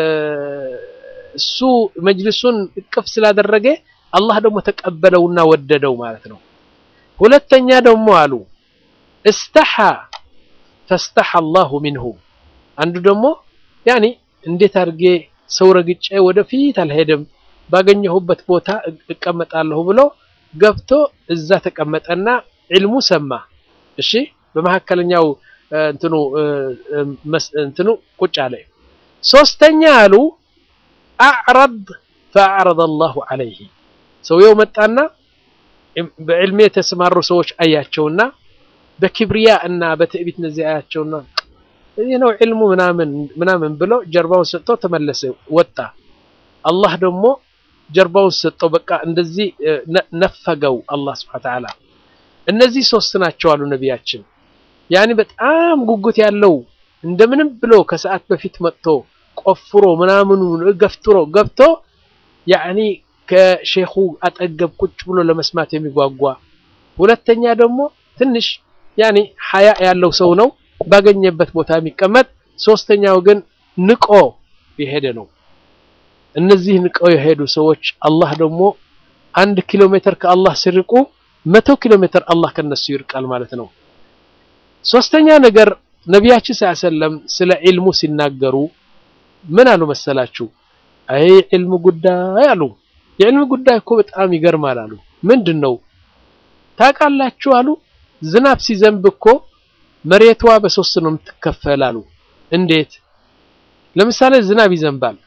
እሱ መጅልሱን እቅፍ ስላደረገ አላህ ደግሞ ተቀበለውና ወደደው ማለት ነው። ሁለተኛ ደግሞ አሉ እስተሓ ፈስተሓ አላሁ ሚንሁ አንዱ ደግሞ ያኔ እንዴት አድርጌ ሰው ረግጬ ወደፊት አልሄድም ባገኘሁበት ቦታ እቀመጣለሁ ብሎ ገብቶ እዛ ተቀመጠና ዕልሙ ሰማ። እሺ በመካከለኛው እንትኑ እንትኑ ቁጭ አለ። ሶስተኛ አሉ አዕረድ ፈአዕረደ አላሁ ዐለይሂ ሰውየው መጣና በዕልሜ የተሰማሩ ሰዎች አያቸውና በኪብሪያ እና በትዕቢት እነዚህ አያቸውና ይህ ነው ዕልሙ ምናምን ምናምን ብሎ ጀርባውን ሰጥቶ ተመለሰ ወጣ። አላህ ደግሞ ጀርባውን ሰጠው። በቃ እንደዚህ ነፈገው አላህ ስብሐ ወተዓላ። እነዚህ ሶስት ናቸው አሉ ነቢያችን። ያኔ በጣም ጉጉት ያለው እንደምንም ብሎ ከሰዓት በፊት መጥቶ ቆፍሮ ምናምኑ ገፍትሮ ገብቶ ያኔ ከሼኹ አጠገብ ቁጭ ብሎ ለመስማት የሚጓጓ ሁለተኛ ደግሞ ትንሽ ያኔ ሐያ ያለው ሰው ነው ባገኘበት ቦታ የሚቀመጥ ሶስተኛው ግን ንቆ የሄደ ነው። እነዚህ ንቀው የሄዱ ሰዎች አላህ ደግሞ አንድ ኪሎ ሜትር ከአላህ ሲርቁ መቶ ኪሎ ሜትር አላህ ከነሱ ይርቃል ማለት ነው። ሶስተኛ ነገር ነቢያችን ሰለም ስለ ዒልሙ ሲናገሩ ምን አሉ መሰላችሁ? አይ ዒልሙ ጉዳይ አሉ። የዕልም ጉዳይ እኮ በጣም ይገርማል አሉ። ምንድን ነው ታውቃላችሁ አሉ። ዝናብ ሲዘንብ እኮ መሬቷ በሶስት ነው የምትከፈል አሉ። እንዴት? ለምሳሌ ዝናብ ይዘንባል።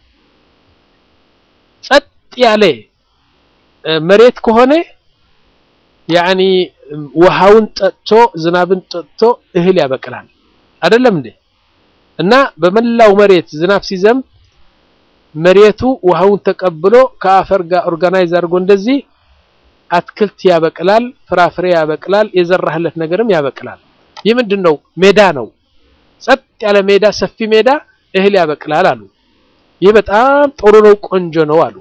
ጸጥ ያለ መሬት ከሆነ ያኒ ውሃውን ጠጥቶ ዝናብን ጠጥቶ እህል ያበቅላል አይደለም እንዴ? እና በመላው መሬት ዝናብ ሲዘንብ መሬቱ ውሃውን ተቀብሎ ከአፈር ጋር ኦርጋናይዝ አድርጎ እንደዚህ አትክልት ያበቅላል፣ ፍራፍሬ ያበቅላል፣ የዘራህለት ነገርም ያበቅላል። ይህ ምንድን ነው? ሜዳ ነው። ጸጥ ያለ ሜዳ፣ ሰፊ ሜዳ እህል ያበቅላል አሉ። ይህ በጣም ጥሩ ነው፣ ቆንጆ ነው አሉ።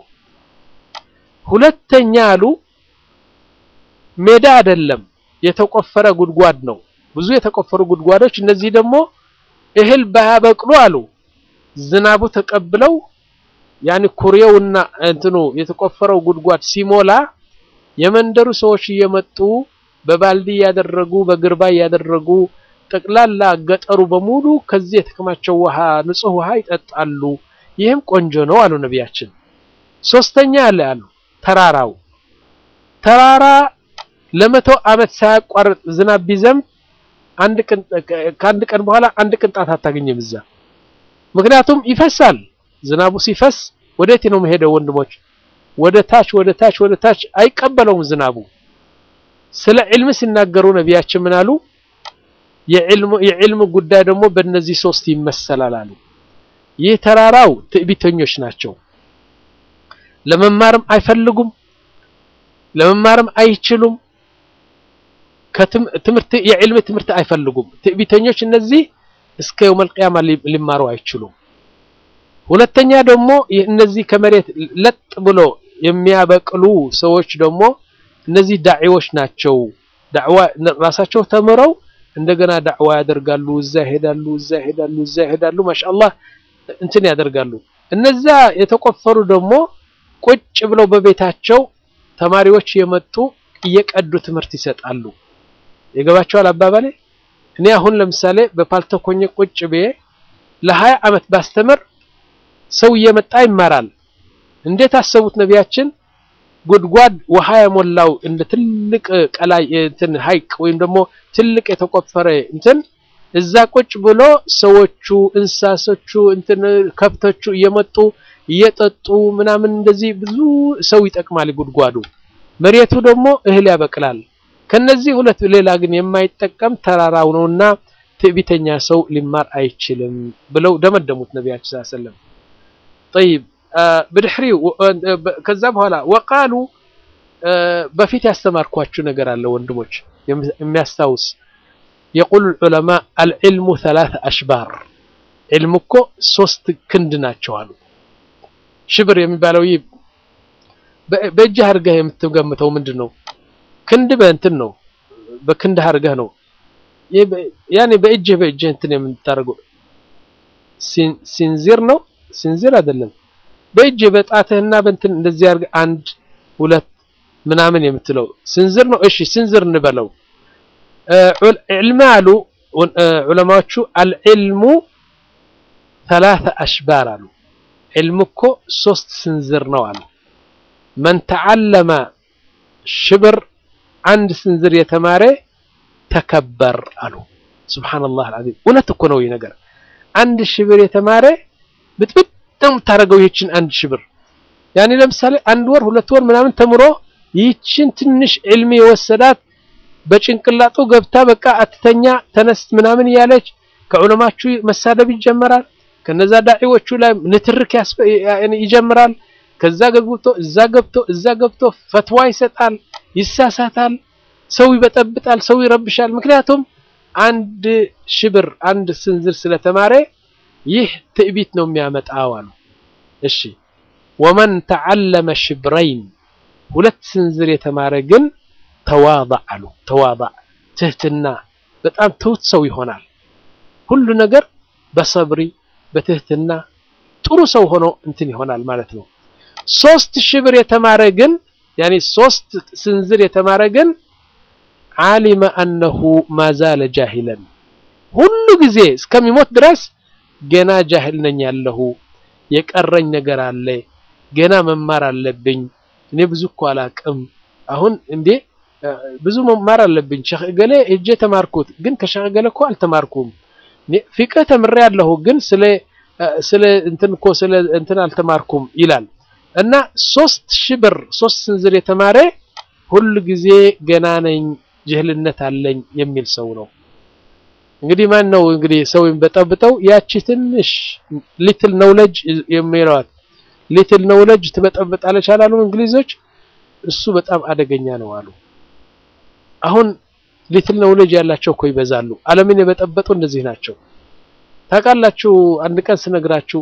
ሁለተኛ አሉ ሜዳ አይደለም፣ የተቆፈረ ጉድጓድ ነው። ብዙ የተቆፈሩ ጉድጓዶች፣ እነዚህ ደግሞ እህል ባያበቅሉ አሉ ዝናቡ ተቀብለው ያኒ ኩሬውና እንትኑ የተቆፈረው ጉድጓድ ሲሞላ የመንደሩ ሰዎች እየመጡ በባልዲ ያደረጉ በግርባ ያደረጉ ጠቅላላ ገጠሩ በሙሉ ከዚህ የተከማቸው ውሃ ንጹህ ውሃ ይጠጣሉ። ይህም ቆንጆ ነው አሉ ነቢያችን። ሶስተኛ አለ አሉ ተራራው ተራራ ለመቶ ዓመት ሳያቋርጥ ዝናብ ቢዘንብ አንድ ቀን ከአንድ ቀን በኋላ አንድ ቅንጣት አታገኝም እዛ። ምክንያቱም ይፈሳል። ዝናቡ ሲፈስ ወዴት ነው መሄደው? ወንድሞች ወደ ታች ወደ ታች ወደ ታች አይቀበለውም ዝናቡ። ስለ ዒልም ሲናገሩ ነቢያችን ምን አሉ? የዒልም ጉዳይ ደግሞ በእነዚህ ሶስት ይመሰላል አሉ። ይህ ተራራው ትዕቢተኞች ናቸው። ለመማርም አይፈልጉም፣ ለመማርም አይችሉም። ከትምህርት የዕልም ትምህርት አይፈልጉም። ትዕቢተኞች እነዚህ እስከ የውመል ቂያማ ሊማሩ አይችሉም። ሁለተኛ ደግሞ እነዚህ ከመሬት ለጥ ብሎ የሚያበቅሉ ሰዎች ደግሞ እነዚህ ዳዒዎች ናቸው። ዳዕዋ ራሳቸው ተምረው እንደገና ዳዕዋ ያደርጋሉ። እዛ ይሄዳሉ፣ እዛ ይሄዳሉ፣ እዛ ይሄዳሉ። ማሻአላህ እንትን ያደርጋሉ። እነዛ የተቆፈሩ ደግሞ ቁጭ ብለው በቤታቸው ተማሪዎች የመጡ እየቀዱ ትምህርት ይሰጣሉ። የገባቸዋል አባባሌ። እኔ አሁን ለምሳሌ በፓልተኮኘ ቁጭ ብዬ ለሀያ ዓመት ባስተምር ሰው እየመጣ ይማራል። እንዴት አሰቡት ነቢያችን? ጉድጓድ ውሃ የሞላው እንደ ትልቅ ቀላይ እንትን ሐይቅ ወይም ደግሞ ትልቅ የተቆፈረ እንትን እዛ ቁጭ ብሎ ሰዎቹ፣ እንስሳቶቹ፣ እንትን ከብቶቹ እየመጡ እየጠጡ ምናምን እንደዚህ ብዙ ሰው ይጠቅማል ጉድጓዱ። መሬቱ ደግሞ እህል ያበቅላል። ከነዚህ ሁለት ሌላ ግን የማይጠቀም ተራራው ነውና ትዕቢተኛ ሰው ሊማር አይችልም ብለው ደመደሙት ነቢያችን ሰለላሁ ዐለይሂ ወሰለም። ጠይብ ብድሕሪ ከዛ በኋላ ወቃሉ በፊት ያስተማርኳችሁ ነገር አለ ወንድሞች የሚያስታውስ የቁል ዑለማ አልዕልሙ ሰላተ አሽባር ዕልም እኮ ሶስት ክንድ ናቸው አሉ። ሽብር የሚባለው ይህ በእጅህ አድርገህ የምትገምተው ምንድን ነው? ክንድ በእንትን ነው፣ በክንድ አድርገህ ነው ያኔ በእጅህ በእጅህ እንትን የምታደርገው ሲንዚር ነው። ሲንዚር አይደለም። በእጅህ በጣትህና በእንትን እንደዚህ አድርገህ አንድ ሁለት ምናምን የምትለው ስንዝር ነው። እሺ ስንዝር እንበለው። ዕልም አሉ ዑለማዎቹ አልዕልሙ ሰላተ አሽባር አሉ። ዕልም እኮ ሶስት ስንዝር ነው አሉ። መን ተዓለመ ሽብር አንድ ስንዝር የተማረ ተከበር አሉ። ሱብሓነላህ አልዓዚም እውነት እኮ ነው ይህ ነገር። አንድ ሽብር የተማረ ብጥብጥ ነው የምታደርገው ይህችን አንድ ሽብር ያኔ ለምሳሌ አንድ ወር ሁለት ወር ምናምን ተምሮ ይህችን ትንሽ ዕልም የወሰዳት በጭንቅላጡ ገብታ በቃ አትተኛ ተነስ ምናምን እያለች ከዑለማችሁ መሳደብ ይጀመራል። ከነዛ ዳዒዎቹ ላይ ንትርክ ይጀምራል። ከዛ ገብቶ እዛ ገብቶ እዛ ገብቶ ፈትዋ ይሰጣል፣ ይሳሳታል፣ ሰው ይበጠብጣል፣ ሰው ይረብሻል። ምክንያቱም አንድ ሽብር አንድ ስንዝር ስለተማረ ይህ ትዕቢት ነው የሚያመጣው አሉ። እሺ ወመን ተዓለመ ሽብረይን ሁለት ስንዝር የተማረ ግን ተዋضዕ አሉ። ተዋضዕ ትህትና፣ በጣም ትሁት ሰው ይሆናል። ሁሉ ነገር በሰብሪ በትህትና ጥሩ ሰው ሆኖ እንትን ይሆናል ማለት ነው። ሶስት ሽብር የተማረ ግን ያኔ ሶስት ስንዝር የተማረ ግን ዓሊመ አነሁ ማዛለ ጃሂለን ሁሉ ጊዜ እስከሚሞት ድረስ ገና ጃሂል ነኝ ያለሁ የቀረኝ ነገር አለ ገና መማር አለብኝ። እኔ ብዙ እኮ አላቅም። አሁን እንዴ ብዙ መማር አለብኝ። ሸኽ እገሌ እጄ ተማርኩት፣ ግን ከሸኽ እገሌ እኮ አልተማርኩም። ፊቅህ ተምሬ ያለሁ ግን ስለ ስለ እንትን እኮ ስለ እንትን አልተማርኩም ይላል። እና ሶስት ሺህ ብር ሶስት ስንዝር የተማረ ሁሉ ጊዜ ገና ነኝ ጅህልነት አለኝ የሚል ሰው ነው። እንግዲህ ማን ነው እንግዲህ ሰው የሚበጠብጠው? ያቺ ትንሽ ሊትል ነውለጅ የሚለዋት ሊትል ነውለጅ ትበጠብጣለች አላሉ እንግሊዞች። እሱ በጣም አደገኛ ነው አሉ። አሁን ሊትል ነውለጅ ያላቸው እኮ ይበዛሉ። ዓለምን የበጠበጡ እንደዚህ ናቸው። ታውቃላችሁ፣ አንድ ቀን ስነግራችሁ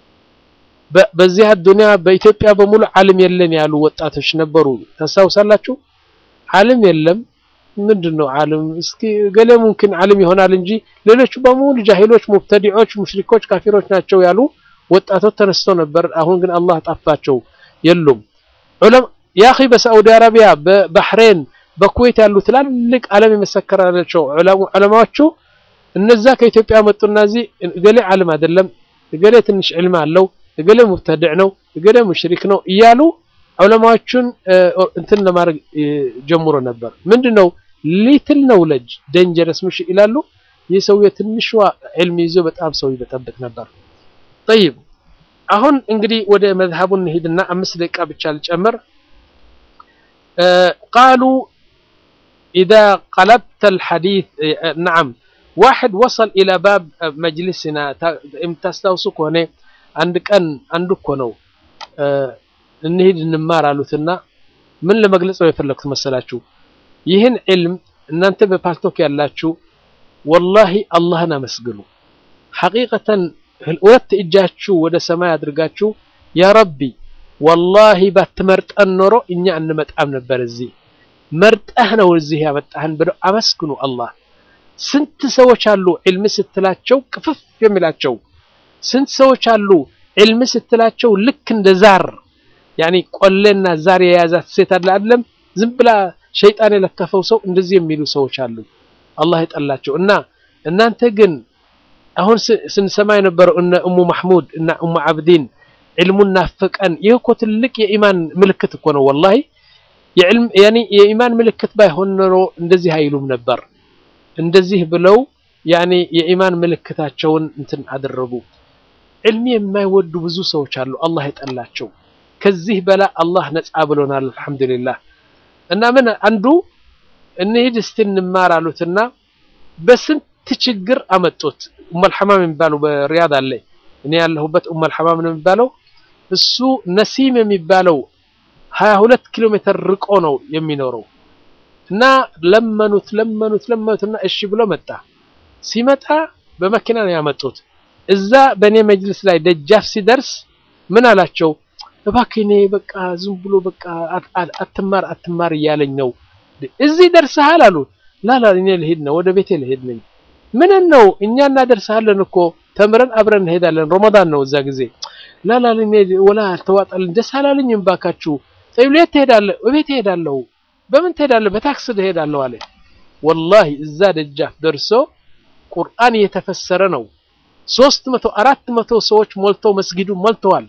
በዚህ አዱንያ በኢትዮጵያ በሙሉ ዓለም የለን ያሉ ወጣቶች ነበሩ። ታስታውሳላችሁ? ዓለም የለም ምንድን ነው ዓለም? እስኪ ገሌ ሙምኪን ዓለም ይሆናል እንጂ ሌሎቹ በሙሉ ጃሂሎች፣ ሙብተዲዖች፣ ሙሽሪኮች፣ ካፊሮች ናቸው ያሉ ወጣቶች ተነስተው ነበር። አሁን ግን አላህ ጠፋቸው፣ የሉም። ዑለማ ያኺ በሳዑዲ አረቢያ፣ በባህሬን፣ በኩዌት ያሉ ትላልቅ ዓለም የመሰከራላቸው ዑለማዎቹ እነዛ ከኢትዮጵያ መጡና እዚህ ገሌ ዓለም አይደለም፣ ገሌ ትንሽ ዕልም አለው፣ እገሌ ሙብተድዕ ነው፣ እገሌ ሙሽሪክ ነው እያሉ ዑለማዎቹን እንትን ለማድረግ ጀምሮ ነበር። ምንድነው ሊትል ነውለጅ ደንጀረስ ምሽ ይላሉ። ይህ ሰውዬ ትንሿ ዕልም ይዞ በጣም ሰው ይበጠብጥ ነበር። ጠይብ አሁን እንግዲህ ወደ መዝሀቡን እንሂድና አምስት ደቂቃ ብቻ ልጨምር። ቃሉ ኢዛ ቀለብተ አልሐዲስ ነዓም ዋሕድ ወሰል ኢላ ባብ መጅሊስና የምታስታውሱ ከሆነ አንድ ቀን አንዱ እኮ ነው እንሂድ እንማር አሉትና ምን ለመግለጽ ነው የፈለኩት መሰላችሁ? ይህን ዕልም እናንተ በፓልቶክ ያላችሁ ወላሂ አላህን አመስግኑ። ሐቂቀተን ሁለት እጃችሁ ወደ ሰማይ አድርጋችሁ ያ ረቢ ወላሂ ባትመርጠን ኖሮ እኛ እንመጣም ነበር እዚህ መርጠህ ነው እዚህ ያመጣህን ብለው አመስግኑ አላህ። ስንት ሰዎች አሉ ዕልም ስትላቸው ቅፍፍ የሚላቸው ስንት ሰዎች አሉ ዕልም ስትላቸው ልክ እንደ ዛር ያኒ ቆሌና ዛር የያዛት ሴት አለ አይደለም ዝም ብላ ሸይጣን የለከፈው ሰው እንደዚህ የሚሉ ሰዎች አሉ አላህ የጠላቸው እና እናንተ ግን አሁን ስንሰማ የነበረው እነ እሙ ማህሙድ እና እሙ አብዲን ዕልሙን ናፍቀን ይህ እኮ ትልቅ የኢማን ምልክት እኮ ነው ወላሂ የዕልም ያኒ የኢማን ምልክት ባይሆን ኖሮ እንደዚህ አይሉም ነበር እንደዚህ ብለው ያኒ የኢማን ምልክታቸውን እንትን አደረጉ ዕልም የማይወዱ ብዙ ሰዎች አሉ አላህ የጠላቸው ከዚህ በላ አላህ ነፃ ብሎናል አልሐምዱሊላህ እና ምን አንዱ እንሂድ እስቲ እንማር አሉትና በስንት ችግር አመጡት ኡመል ሐማም የሚባለው በሪያድ አለ እኔ ያለሁበት ኡመል ሐማም ነው የሚባለው እሱ ነሲም የሚባለው 22 ኪሎ ሜትር ርቆ ነው የሚኖረው እና ለመኑት ለመኑት ለመኑትና እሺ ብሎ መጣ ሲመጣ በመኪና ነው ያመጡት እዛ በእኔ መጅልስ ላይ ደጃፍ ሲደርስ ምን አላቸው እባክህ እኔ በቃ ዝም ብሎ በቃ አትማር አትማር እያለኝ ነው እዚህ ደርሰሃል አሉ ላላ እኔ ልሄድ ነው ወደ ቤቴ ልሄድ ነኝ ምን ነው እኛ እናደርሰሃለን እኮ ተምረን አብረን እንሄዳለን ረመዳን ነው እዛ ጊዜ ላላ እኔ ወላ አልተዋጣልኝ ደስ አላለኝም ባካችሁ ጠይብ የት ትሄዳለህ እቤት እሄዳለሁ በምን ትሄዳለህ በታክስ እሄዳለሁ አለ ወላሂ እዛ ደጃፍ ደርሶ ቁርአን እየተፈሰረ ነው ሶስት መቶ አራት መቶ ሰዎች ሞልተው መስጊዱ ሞልተዋል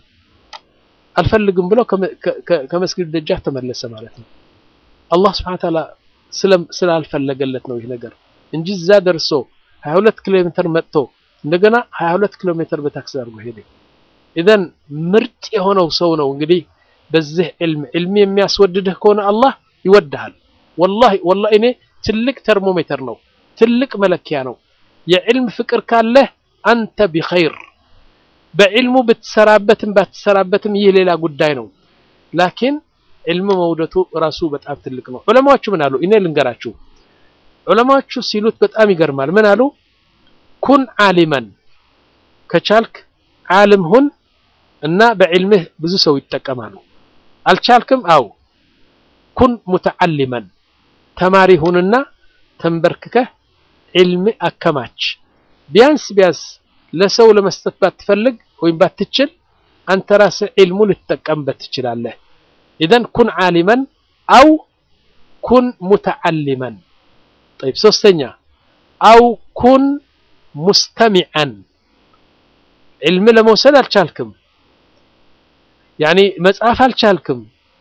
አልፈልግም ብሎ ከመስጊዱ ደጃፍ ተመለሰ ማለት ነው አላህ ስብሐነ ወተዓላ ስላልፈለገለት ነው ይህ ነገር እንጂ እዛ ደርሶ 22 ኪሎ ሜትር መጥቶ እንደገና 22 ኪሎ ሜትር በታክሲ አድርጎ ሄደ ኢዘን ምርጥ የሆነው ሰው ነው እንግዲህ በዚህ ዕልም ዕልም የሚያስወድድህ ከሆነ አላህ ይወድሃል ወላሂ ወላሂ እኔ ትልቅ ተርሞሜትር ነው ትልቅ መለኪያ ነው የዕልም ፍቅር ካለህ አንተ ቢኸይር በዕልሙ ብትሰራበትም ባትሰራበትም ይህ ሌላ ጉዳይ ነው ላኪን ዕልም መውደቱ ራሱ በጣም ትልቅ ነው ዑለማዎቹ ምን አሉ እኔ ልንገራችሁ ዑለማዎቹ ሲሉት በጣም ይገርማል ምን አሉ ኩን ዓሊመን ከቻልክ ዓልም ሁን እና በዕልምህ ብዙ ሰው ይጠቀማሉ አልቻልክም አው ኩን ሙተዓሊመን ተማሪ ሁንና ተንበርክከህ ዕልም አከማች ቢያንስ ቢያንስ ለሰው ለመስጠት ባትፈልግ ወይም ባትችል አንተ ራስህ ዕልሙ ልትጠቀምበት ትችላለህ ኢዘን ኩን ዓሊመን አው ኩን ሙተዓሊመን طيب ሶስተኛ አው ኩን ሙስተሚዐን ዕልም ለመውሰድ አልቻልክም ያኒ መጽሐፍ አልቻልክም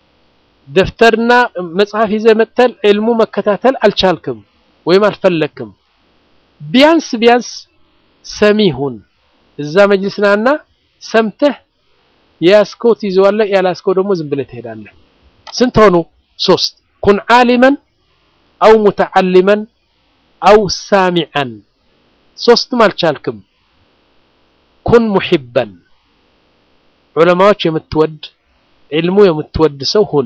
ደፍተርና መጽሐፍ ይዘህ መጥተህ ዕልሙ መከታተል አልቻልክም ወይም አልፈለግክም ቢያንስ ቢያንስ ሰሚ ሁን እዛ መጅልስ ናና ሰምተህ የያዝከው ትይዘዋለህ ያላዝከው ደግሞ ዝም ብለህ ትሄዳለህ ስንት ሆኑ ሶስት ኩን ዓሊመን አው ሙተዓሊመን አው ሳሚዐን ሶስትም አልቻልክም ኩን ሙሒበን ዑለማዎች የምትወድ ዕልሙ የምትወድ ሰው ሁን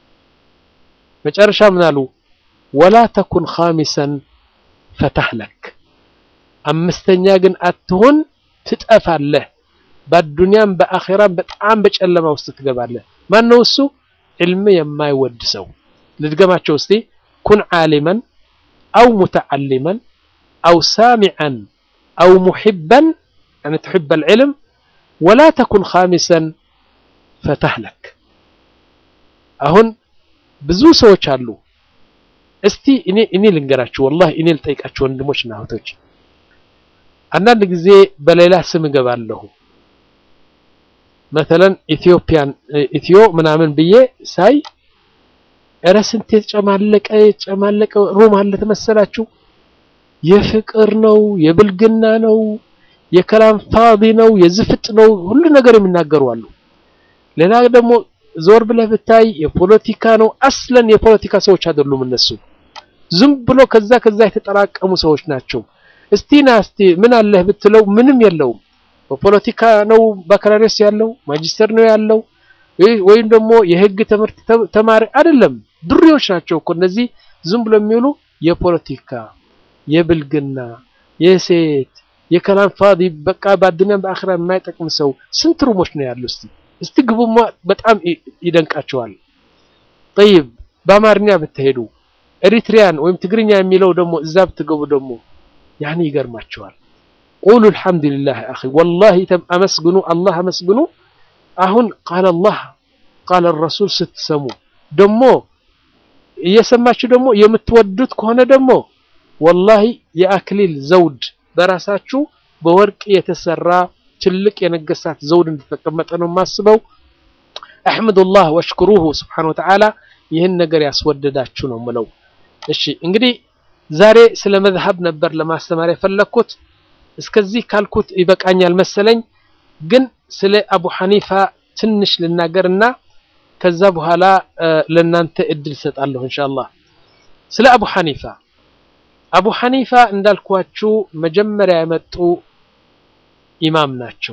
መጨረሻ ምን አሉ ወላ ተኩን ኻሚሰን ፈተህለክ አምስተኛ ግን አትሁን ትጠፋለህ በአዱንያም በአኼራም በጣም በጨለማ ውስጥ ትገባለህ ማን ነው እሱ ዕልም የማይወድ ሰው ልድገማቸው እስቲ ኩን ዓሊመን አው ሙተዓሊመን አው ሳሚዐን አው ሙሒበን يعني تحب العلم ولا تكن خامسا فتهلك አሁን ብዙ ሰዎች አሉ እስቲ እኔ እኔ ልንገራችሁ ወላሂ እኔ ልጠይቃችሁ ወንድሞች እና እህቶች አንዳንድ ጊዜ በሌላ ስም እገባለሁ መተለን ኢትዮጵያን ኢትዮ ምናምን ብዬ ሳይ እረ ስንት የተጨማለቀ የተጨማለቀ ሩም አለ ተመሰላችሁ። የፍቅር ነው፣ የብልግና ነው፣ የከላም ፋዲ ነው፣ የዝፍጥ ነው፣ ሁሉ ነገር የሚናገሩ አሉ። ሌላ ደግሞ ዞር ብለህ ብታይ የፖለቲካ ነው። አስለን የፖለቲካ ሰዎች አይደሉም እነሱ ዝም ብሎ ከዛ ከዛ የተጠራቀሙ ሰዎች ናቸው። እስቲ ና እስቲ ምን አለህ ብትለው ምንም የለውም። በፖለቲካ ነው ባካላሪስ ያለው ማጂስተር ነው ያለው ወይም ደግሞ የህግ ትምህርት ተማሪ አይደለም። ዱሪዎች ናቸው እኮ እነዚህ ዝም ብሎ የሚውሉ የፖለቲካ የብልግና የሴት የከላም ፋዲ በቃ በአዱንያም በአኺራ የማይጠቅም ሰው ስንት ሩሞች ነው ያሉ። እስቲ እስቲ ግቡማ በጣም ይደንቃቸዋል። ጠይብ በአማርኛ ብትሄዱ ኤሪትሪያን ወይም ትግርኛ የሚለው ደግሞ እዛ ብትገቡ ደግሞ ያኔ ይገርማቸዋል። ቁሉ አልሐምዱሊላህ አኺ ወላሂ አመስግኑ፣ አላህ አመስግኑ። አሁን ቃለ አላህ ቃለ ረሱል ስትሰሙ ደግሞ እየሰማችሁ ደግሞ የምትወዱት ከሆነ ደግሞ ወላሂ የአክሊል ዘውድ በራሳችሁ በወርቅ የተሰራ ትልቅ የነገሳት ዘውድ እንደተቀመጠ ነው የማስበው። አሕምዱላህ ወሽክሩሁ ስብሓነሁ ወተዓላ ይህን ነገር ያስወደዳችሁ ነው ምለው። እሺ እንግዲህ ዛሬ ስለ መዝሀብ ነበር ለማስተማር የፈለግኩት። እስከዚህ ካልኩት ይበቃኛል መሰለኝ። ግን ስለ አቡ ሐኒፋ ትንሽ ልናገርና ከዛ በኋላ ለናንተ እድል ሰጣለሁ ኢንሻአላህ። ስለ አቡ ሐኒፋ አቡ ሐኒፋ እንዳልኳችሁ መጀመሪያ የመጡ ኢማም ናቸው።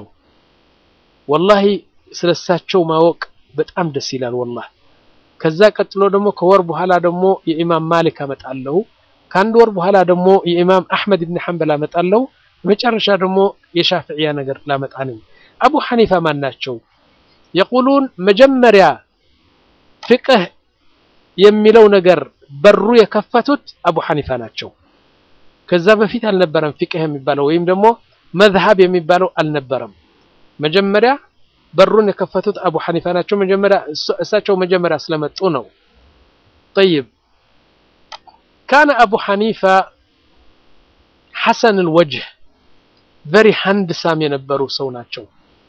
ወላሂ ስለሳቸው ማወቅ በጣም ደስ ይላል ወላሂ። ከዛ ቀጥሎ ደግሞ ከወር በኋላ ደግሞ የኢማም ማሊክ አመጣለሁ። ከአንድ ወር በኋላ ደግሞ የኢማም አሕመድ ብን ሐንበል አመጣለሁ። መጨረሻ ደግሞ የሻፍዕያ ነገር ላመጣ ነኝ። አቡ ሐኒፋ ማን ናቸው? የቁሉን መጀመሪያ ፍቅህ የሚለው ነገር በሩ የከፈቱት አቡ ሐኒፋ ናቸው። ከዛ በፊት አልነበረም ፍቅህ የሚባለው ወይም ደግሞ መዝሀብ የሚባለው አልነበረም። መጀመሪያ በሩን የከፈቱት አቡ ሐኒፋ ናቸው። መጀመሪያ እሳቸው መጀመሪያ ስለመጡ ነው። ጠይብ ካነ አቡ ሐኒፋ ሐሰን አልወጅህ ቨሪ ሃንድሳም የነበሩ ሰው ናቸው።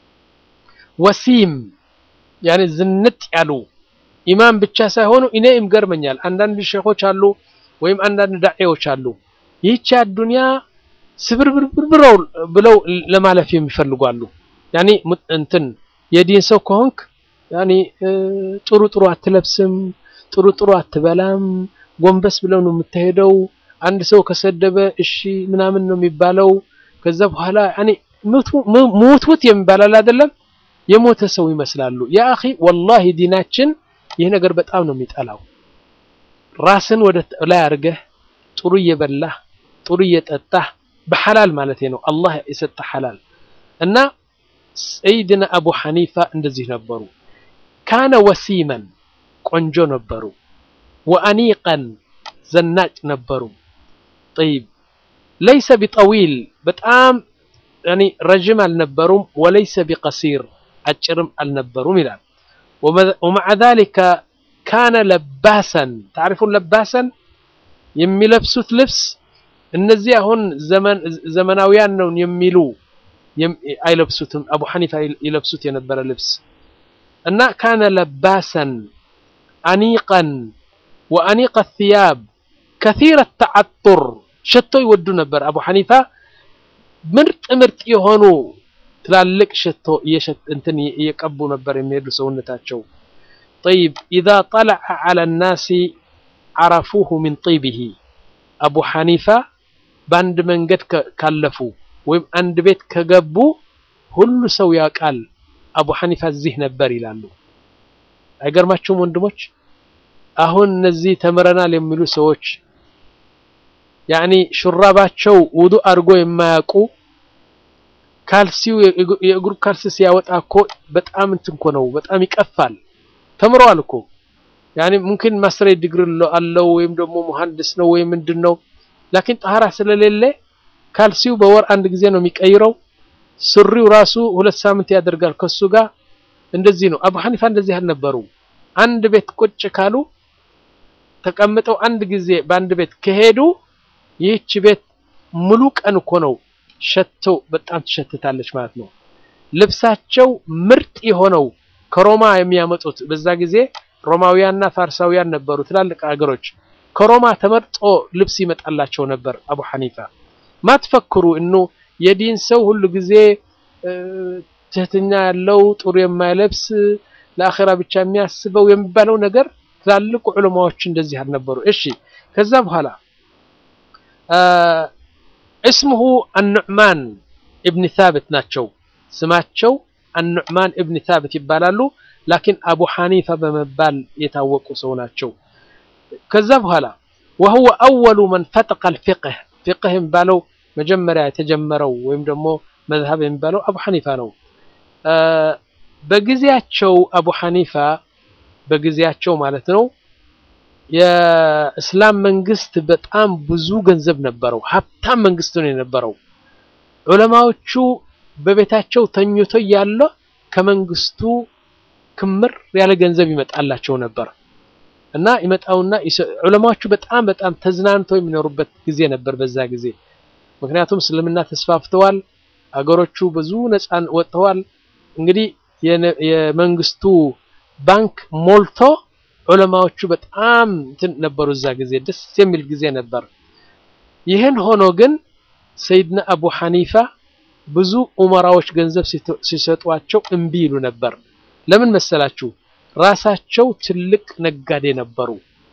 ወሲም ያኔ ዝንጥ ያሉ ኢማም ብቻ ሳይሆኑ እኔ ይገርመኛል። አንዳንድ ሼኾች አሉ ወይም አንዳንድ ዳዒዎች አሉ ይህች አዱንያ ስብርብርብር ብለው ለማለፍ የሚፈልጉ አሉ። ያኔ እንትን የዲን ሰው ከሆንክ ያኔ ጥሩ ጥሩ አትለብስም፣ ጥሩ ጥሩ አትበላም፣ ጎንበስ ብለው ነው የምትሄደው። አንድ ሰው ከሰደበ እሺ ምናምን ነው የሚባለው። ከዛ በኋላ ያኔ ሙትሙት የሚባላል አይደለም የሞተ ሰው ይመስላሉ። ያ አኺ ወላሂ ዲናችን ይህ ነገር በጣም ነው የሚጠላው። ራስን ወደ ላይ አድርገህ ጥሩ እየበላህ ጥሩ እየጠጣህ በሐላል ማለት ነው አላህ የሰጠ ሐላል እና ሰይድና አቡ ሐኒፋ እንደዚህ ነበሩ። ካነ ወሲመን ቆንጆ ነበሩ። ወአኒቀን ዘናጭ ነበሩ። ጠይብ ለይሰ ቢጠዊል በጣም ያኒ ረጅም አልነበሩም። ወለይሰ ቢቀሲር አጭርም አልነበሩም ይላል። ወመዓ ዛሊከ ካነ ለባሰን ታሪፉን ለባሰን የሚለብሱት ልብስ እነዚህ አሁን ዘመናዊያን ነው የሚሉ አይለብሱትም። አቡ ሐኒፋ ይለብሱት የነበረ ልብስ እና ካነ ለባሰን አኒቀን ወአኒቀ ثያብ ከሲረ ተዓጡር ሸቶ ይወዱ ነበር። አቡ ሐኒፋ ምርጥ ምርጥ የሆኑ ትላልቅ ሸቶ እንትን እየቀቡ ነበር የሚሄዱ ሰውነታቸው። ጠይብ ኢዛ ጠለዐ ዐለ ናሲ ዐረፉሁ ሚን ጢቢሂ አቡ ሐኒፋ በአንድ መንገድ ካለፉ ወይም አንድ ቤት ከገቡ ሁሉ ሰው ያውቃል አቡ ሐኒፋ እዚህ ነበር ይላሉ። አይገርማችሁም ወንድሞች? አሁን እነዚህ ተምረናል የሚሉ ሰዎች ያኒ ሹራባቸው ውዱእ አድርጎ የማያውቁ ካልሲው የእግሩ ካልሲ ሲያወጣ እኮ በጣም እንትን እኮ ነው፣ በጣም ይቀፋል። ተምረዋል እኮ ያኒ ሙምኪን ማስተር ዲግሪ አለው ወይም ደግሞ መሐንዲስ ነው ወይም ምንድን ነው ላኪን ጠሃራ ስለሌለ ካልሲው በወር አንድ ጊዜ ነው የሚቀይረው። ሱሪው ራሱ ሁለት ሳምንት ያደርጋል ከሱ ጋር እንደዚህ ነው። አቡ ሐኒፋ እንደዚህ አልነበሩ። አንድ ቤት ቁጭ ካሉ ተቀምጠው አንድ ጊዜ በአንድ ቤት ከሄዱ ይህች ቤት ሙሉ ቀን እኮ ነው ሸተው በጣም ትሸትታለች ማለት ነው። ልብሳቸው ምርጥ የሆነው ከሮማ የሚያመጡት በዛ ጊዜ ሮማውያንና ፋርሳውያን ነበሩ ትላልቅ ሀገሮች። ከሮማ ተመርጦ ልብስ ይመጣላቸው ነበር። አቡ ሐኒፋ ማትፈክሩ እኑ የዲን ሰው ሁሉ ጊዜ ትህትና ያለው ጥሩ የማይለብስ ለአኼራ ብቻ የሚያስበው የሚባለው ነገር ትላልቅ ዑለማዎች እንደዚህ አልነበሩ። እሺ ከዛ በኋላ እስሙሁ አኑዕማን እብን ታብት ናቸው። ስማቸው አኑዕማን እብን ታብት ይባላሉ። ላኪን አቡ ሐኒፋ በመባል የታወቁ ሰው ናቸው። ከዛ በኋላ ወሁወ አወሉ መን ፈጠቀ አልፊቅህ ፊቅህ የሚባለው መጀመሪያ የተጀመረው ወይም ደግሞ መዝሀብ የሚባለው አቡ ሐኒፋ ነው። በጊዜያቸው አቡ ሐኒፋ በጊዜያቸው ማለት ነው የእስላም መንግስት በጣም ብዙ ገንዘብ ነበረው። ሀብታም መንግስት ነው የነበረው። ዑለማዎቹ በቤታቸው ተኝቶ ያለ ከመንግስቱ ክምር ያለ ገንዘብ ይመጣላቸው ነበር እና ይመጣውና ዑለማዎቹ በጣም በጣም ተዝናንተው የሚኖሩበት ጊዜ ነበር በዛ ጊዜ። ምክንያቱም እስልምና ተስፋፍተዋል፣ አገሮቹ ብዙ ነፃ ወጥተዋል። እንግዲህ የመንግስቱ ባንክ ሞልቶ ዑለማዎቹ በጣም እንትን ነበሩ። እዛ ጊዜ ደስ የሚል ጊዜ ነበር። ይህን ሆኖ ግን ሰይድና አቡ ሐኒፋ ብዙ ኡመራዎች ገንዘብ ሲሰጧቸው እምቢ ይሉ ነበር። ለምን መሰላችሁ? ራሳቸው ትልቅ ነጋዴ ነበሩ።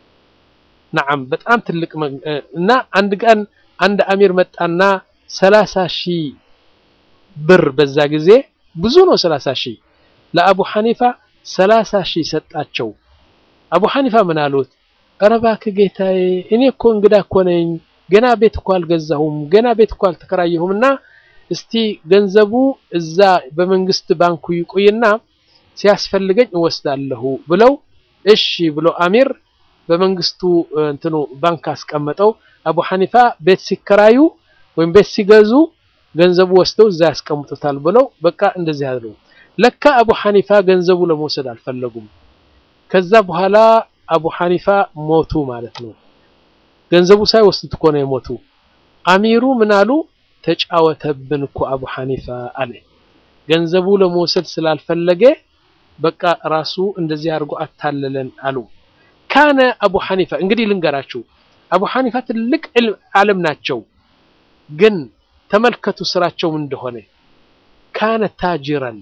ነዓም በጣም ትልቅ እና አንድ ቀን አንድ አሚር መጣና ሰላሳ ሺህ ብር በዛ ጊዜ ብዙ ነው። ሰላሳ ሺህ ለአቡ ሐኒፋ ሰላሳ ሺህ ሰጣቸው። አቡ ሐኒፋ ምን አሉት? ኧረ እባክህ ጌታዬ፣ እኔ እኮ እንግዳ እኮ ነኝ፣ ገና ቤት እኮ አልገዛሁም፣ ገና ቤት እኮ አልተከራየሁም እና እስቲ ገንዘቡ እዛ በመንግስት ባንኩ ይቆይና ሲያስፈልገኝ እወስዳለሁ ብለው እሺ ብሎ አሚር በመንግስቱ እንትኑ ባንክ አስቀመጠው። አቡ ሐኒፋ ቤት ሲከራዩ ወይም ቤት ሲገዙ ገንዘቡ ወስደው እዛ ያስቀምጡታል ብለው በቃ እንደዚህ አሉ። ለካ አቡ ሐኒፋ ገንዘቡ ለመውሰድ አልፈለጉም። ከዛ በኋላ አቡ ሐኒፋ ሞቱ ማለት ነው። ገንዘቡ ሳይወስዱት እኮ ነው የሞቱ። አሚሩ ምን አሉ? ተጫወተብን እኮ አቡ ሐኒፋ አለ። ገንዘቡ ለመውሰድ ስላልፈለገ በቃ ራሱ እንደዚህ አድርጎ አታለለን አሉ። ካነ አቡ ሐኒፋ እንግዲህ ልንገራችሁ፣ አቡ ሐኒፋ ትልቅ ዓለም ናቸው። ግን ተመልከቱ ስራቸው ምን እንደሆነ። ካነ ታጅረን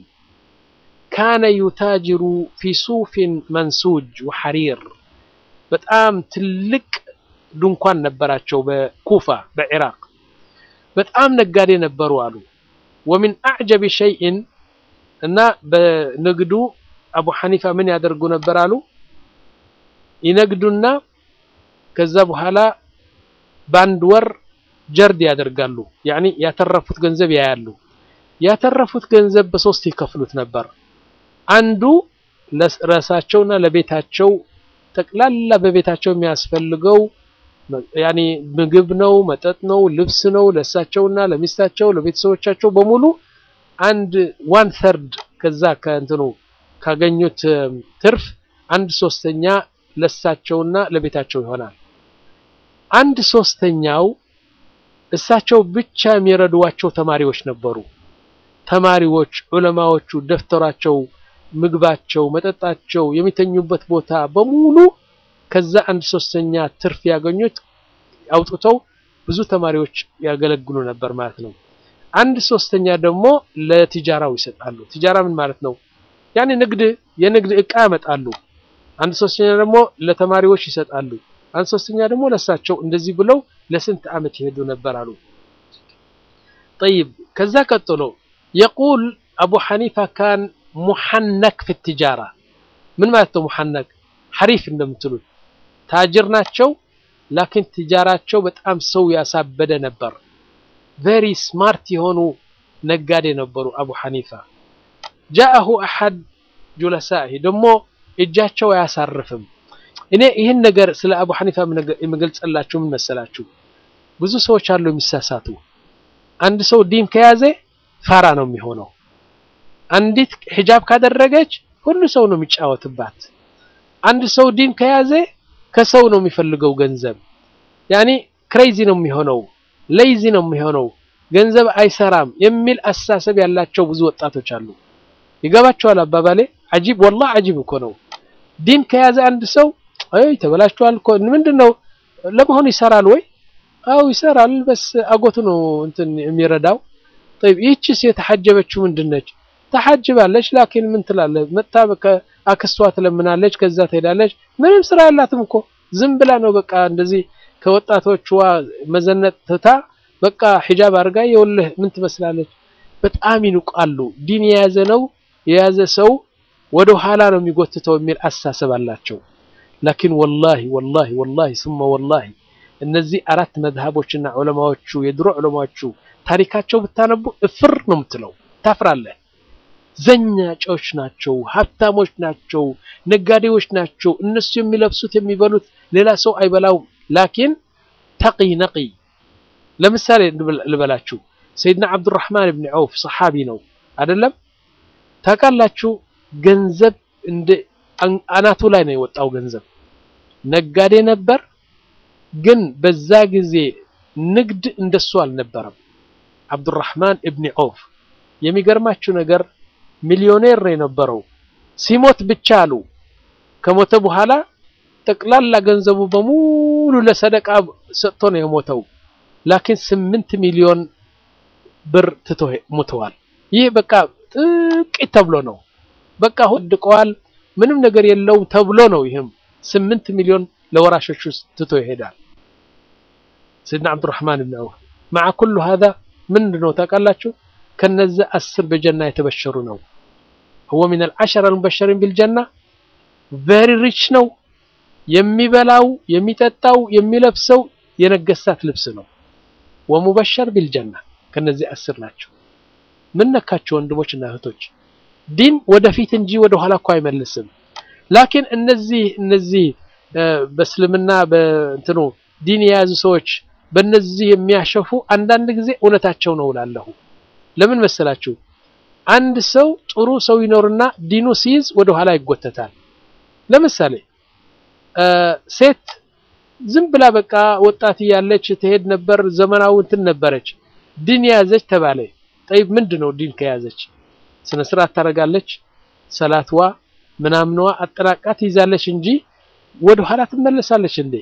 ካነ ዩታጅሩ ፊ ሱፊን መንሱጅ ወሐሪር በጣም ትልቅ ድንኳን ነበራቸው በኩፋ በኢራቅ በጣም ነጋዴ ነበሩ አሉ። ወሚን አዕጀቢ ሸይእን እና በንግዱ አቡ ሐኒፋ ምን ያደርጉ ነበር አሉ ይነግዱና ከዛ በኋላ በአንድ ወር ጀርድ ያደርጋሉ። ያኒ ያተረፉት ገንዘብ ያያሉ። ያተረፉት ገንዘብ በሶስት ይከፍሉት ነበር። አንዱ ለራሳቸውና ለቤታቸው ጠቅላላ በቤታቸው የሚያስፈልገው ያኒ ምግብ ነው፣ መጠጥ ነው፣ ልብስ ነው። ለእሳቸውና ለሚስታቸው ለቤተሰቦቻቸው በሙሉ አንድ ዋን ተርድ ከዛ ከእንትኑ ካገኙት ትርፍ አንድ ሶስተኛ ለእሳቸውና ለቤታቸው ይሆናል። አንድ ሶስተኛው እሳቸው ብቻ የሚረዷቸው ተማሪዎች ነበሩ። ተማሪዎች ዑለማዎቹ ደፍተራቸው፣ ምግባቸው፣ መጠጣቸው፣ የሚተኙበት ቦታ በሙሉ ከዛ አንድ ሶስተኛ ትርፍ ያገኙት አውጥተው ብዙ ተማሪዎች ያገለግሉ ነበር ማለት ነው። አንድ ሶስተኛ ደግሞ ለቲጃራው ይሰጣሉ። ቲጃራ ምን ማለት ነው? ያኔ ንግድ የንግድ እቃ ያመጣሉ። አንድ ሶስተኛ ደግሞ ለተማሪዎች ይሰጣሉ። አንድ ሶስተኛ ደግሞ ለሳቸው እንደዚህ ብለው ለስንት ዓመት ይሄዱ ነበር አሉ። ጠይብ ከዛ ቀጥሎ የቁል አቡ ሐኒፋ ካን ሙሐነክ ፊ ቲጃራ ምን ማለት ነው? ሙሐነክ ሐሪፍ እንደምትሉት ታጅር ናቸው። ላኪን ቲጃራቸው በጣም ሰው ያሳበደ ነበር። ቬሪ ስማርት የሆኑ ነጋዴ ነበሩ አቡ ሐኒፋ። ጃአሁ አሐድ ጁለሳኢ ደግሞ እጃቸው አያሳርፍም። እኔ ይህን ነገር ስለ አቡ ሐኒፋ የምገልጸላችሁ ምን መሰላችሁ? ብዙ ሰዎች አሉ የሚሳሳቱ። አንድ ሰው ዲን ከያዘ ፋራ ነው የሚሆነው። አንዲት ሒጃብ ካደረገች ሁሉ ሰው ነው የሚጫወትባት። አንድ ሰው ዲን ከያዘ ከሰው ነው የሚፈልገው ገንዘብ። ያኔ ክሬዚ ነው የሚሆነው፣ ሌይዚ ነው የሚሆነው። ገንዘብ አይሰራም የሚል አስተሳሰብ ያላቸው ብዙ ወጣቶች አሉ። ይገባቸዋል አባባሌ? አጂብ ወላሂ አጂብ እኮ ነው። ዲን ከያዘ አንድ ሰው አይ ተበላሽቷል እኮ ምንድን ነው ለመሆኑ ይሰራል ወይ? አው ይሰራል። በስ አጎቱ ነው እንትን የሚረዳው። طيب ይህችስ የተሐጀበችው ምንድን ነች? ተሐጅባለች። ላኪን ምን ትላለች? መጣ አክስቷ ትለምናለች፣ ከዛ ትሄዳለች። ምንም ስራ ያላትም እኮ ዝም ብላ ነው በቃ እንደዚህ ከወጣቶቿ መዘነጥ ትታ በቃ ሒጃብ አድርጋ የወልህ ምን ትመስላለች። በጣም ይንቃሉ። ዲን የያዘ ነው የያዘ ሰው ወደ ኋላ ነው የሚጎትተው የሚል አስተሳሰብ አላቸው። ላኪን ወላሂ ወላሂ ወላሂ ስመ ወላሂ እነዚህ አራት መዝሀቦችና ዑለማዎቹ የድሮ ዑለማዎቹ ታሪካቸው ብታነቡ እፍር ነው የምትለው፣ ታፍራለህ። ዘኛጮች ናቸው፣ ሀብታሞች ናቸው፣ ነጋዴዎች ናቸው። እነሱ የሚለብሱት የሚበሉት ሌላ ሰው አይበላውም። ላኪን ተቂ ነቂ። ለምሳሌ ልበላችሁ ሰይድና አብዱራህማን ብን ዐውፍ ሰሓቢ ነው አይደለም? ታውቃላችሁ ገንዘብ እንደ አናቱ ላይ ነው የወጣው ገንዘብ። ነጋዴ ነበር፣ ግን በዛ ጊዜ ንግድ እንደሱ አልነበረም። አብዱራህማን እብኒ ዐውፍ የሚገርማችሁ ነገር ሚሊዮኔር ነው የነበረው። ሲሞት ብቻ አሉ ከሞተ በኋላ ጠቅላላ ገንዘቡ በሙሉ ለሰደቃ ሰጥቶ ነው የሞተው። ላኪን ስምንት ሚሊዮን ብር ትቶ ሞተዋል። ይህ በቃ ጥቂት ተብሎ ነው በቃ ወድቀዋል፣ ምንም ነገር የለውም ተብሎ ነው። ይህም ስምንት ሚሊዮን ለወራሾቹ ትቶ ይሄዳል። ሰይድና አብዱራህማን ብን ዐውፍ መዓ ኩሉ ሀዛ ምንድን ነው ታውቃላችሁ? ከነዛ አስር በጀና የተበሸሩ ነው። ሁወ ሚነል ዐሸረ አልሙበሸሪን ቢልጀና ቬሪ ሪች ነው። የሚበላው የሚጠጣው የሚለብሰው የነገስታት ልብስ ነው። ወሙበሸር ቢልጀና ከነዚህ አስር ናቸው። ምን ነካቸው ወንድሞች እና እህቶች? ዲን ወደፊት እንጂ ወደ ኋላ እኮ አይመልስም። ላኪን እነዚህ እነዚህ በእስልምና በእንትኑ ዲን የያዙ ሰዎች በእነዚህ የሚያሸፉ አንዳንድ ጊዜ እውነታቸው ነው እላለሁ። ለምን መሰላችሁ? አንድ ሰው ጥሩ ሰው ይኖርና ዲኑ ሲይዝ ወደ ኋላ ይጎተታል። ለምሳሌ ሴት ዝም ብላ በቃ ወጣት እያለች ትሄድ ነበር፣ ዘመናዊ እንትን ነበረች። ዲን የያዘች ተባለ። ጠይብ ምንድን ነው ዲን ከያዘች? ስነ ስርዓት ታደርጋለች፣ ሰላትዋ ምናምንዋ አጠናቃ ትይዛለች እንጂ ወደ ኋላ ትመለሳለች እንዴ?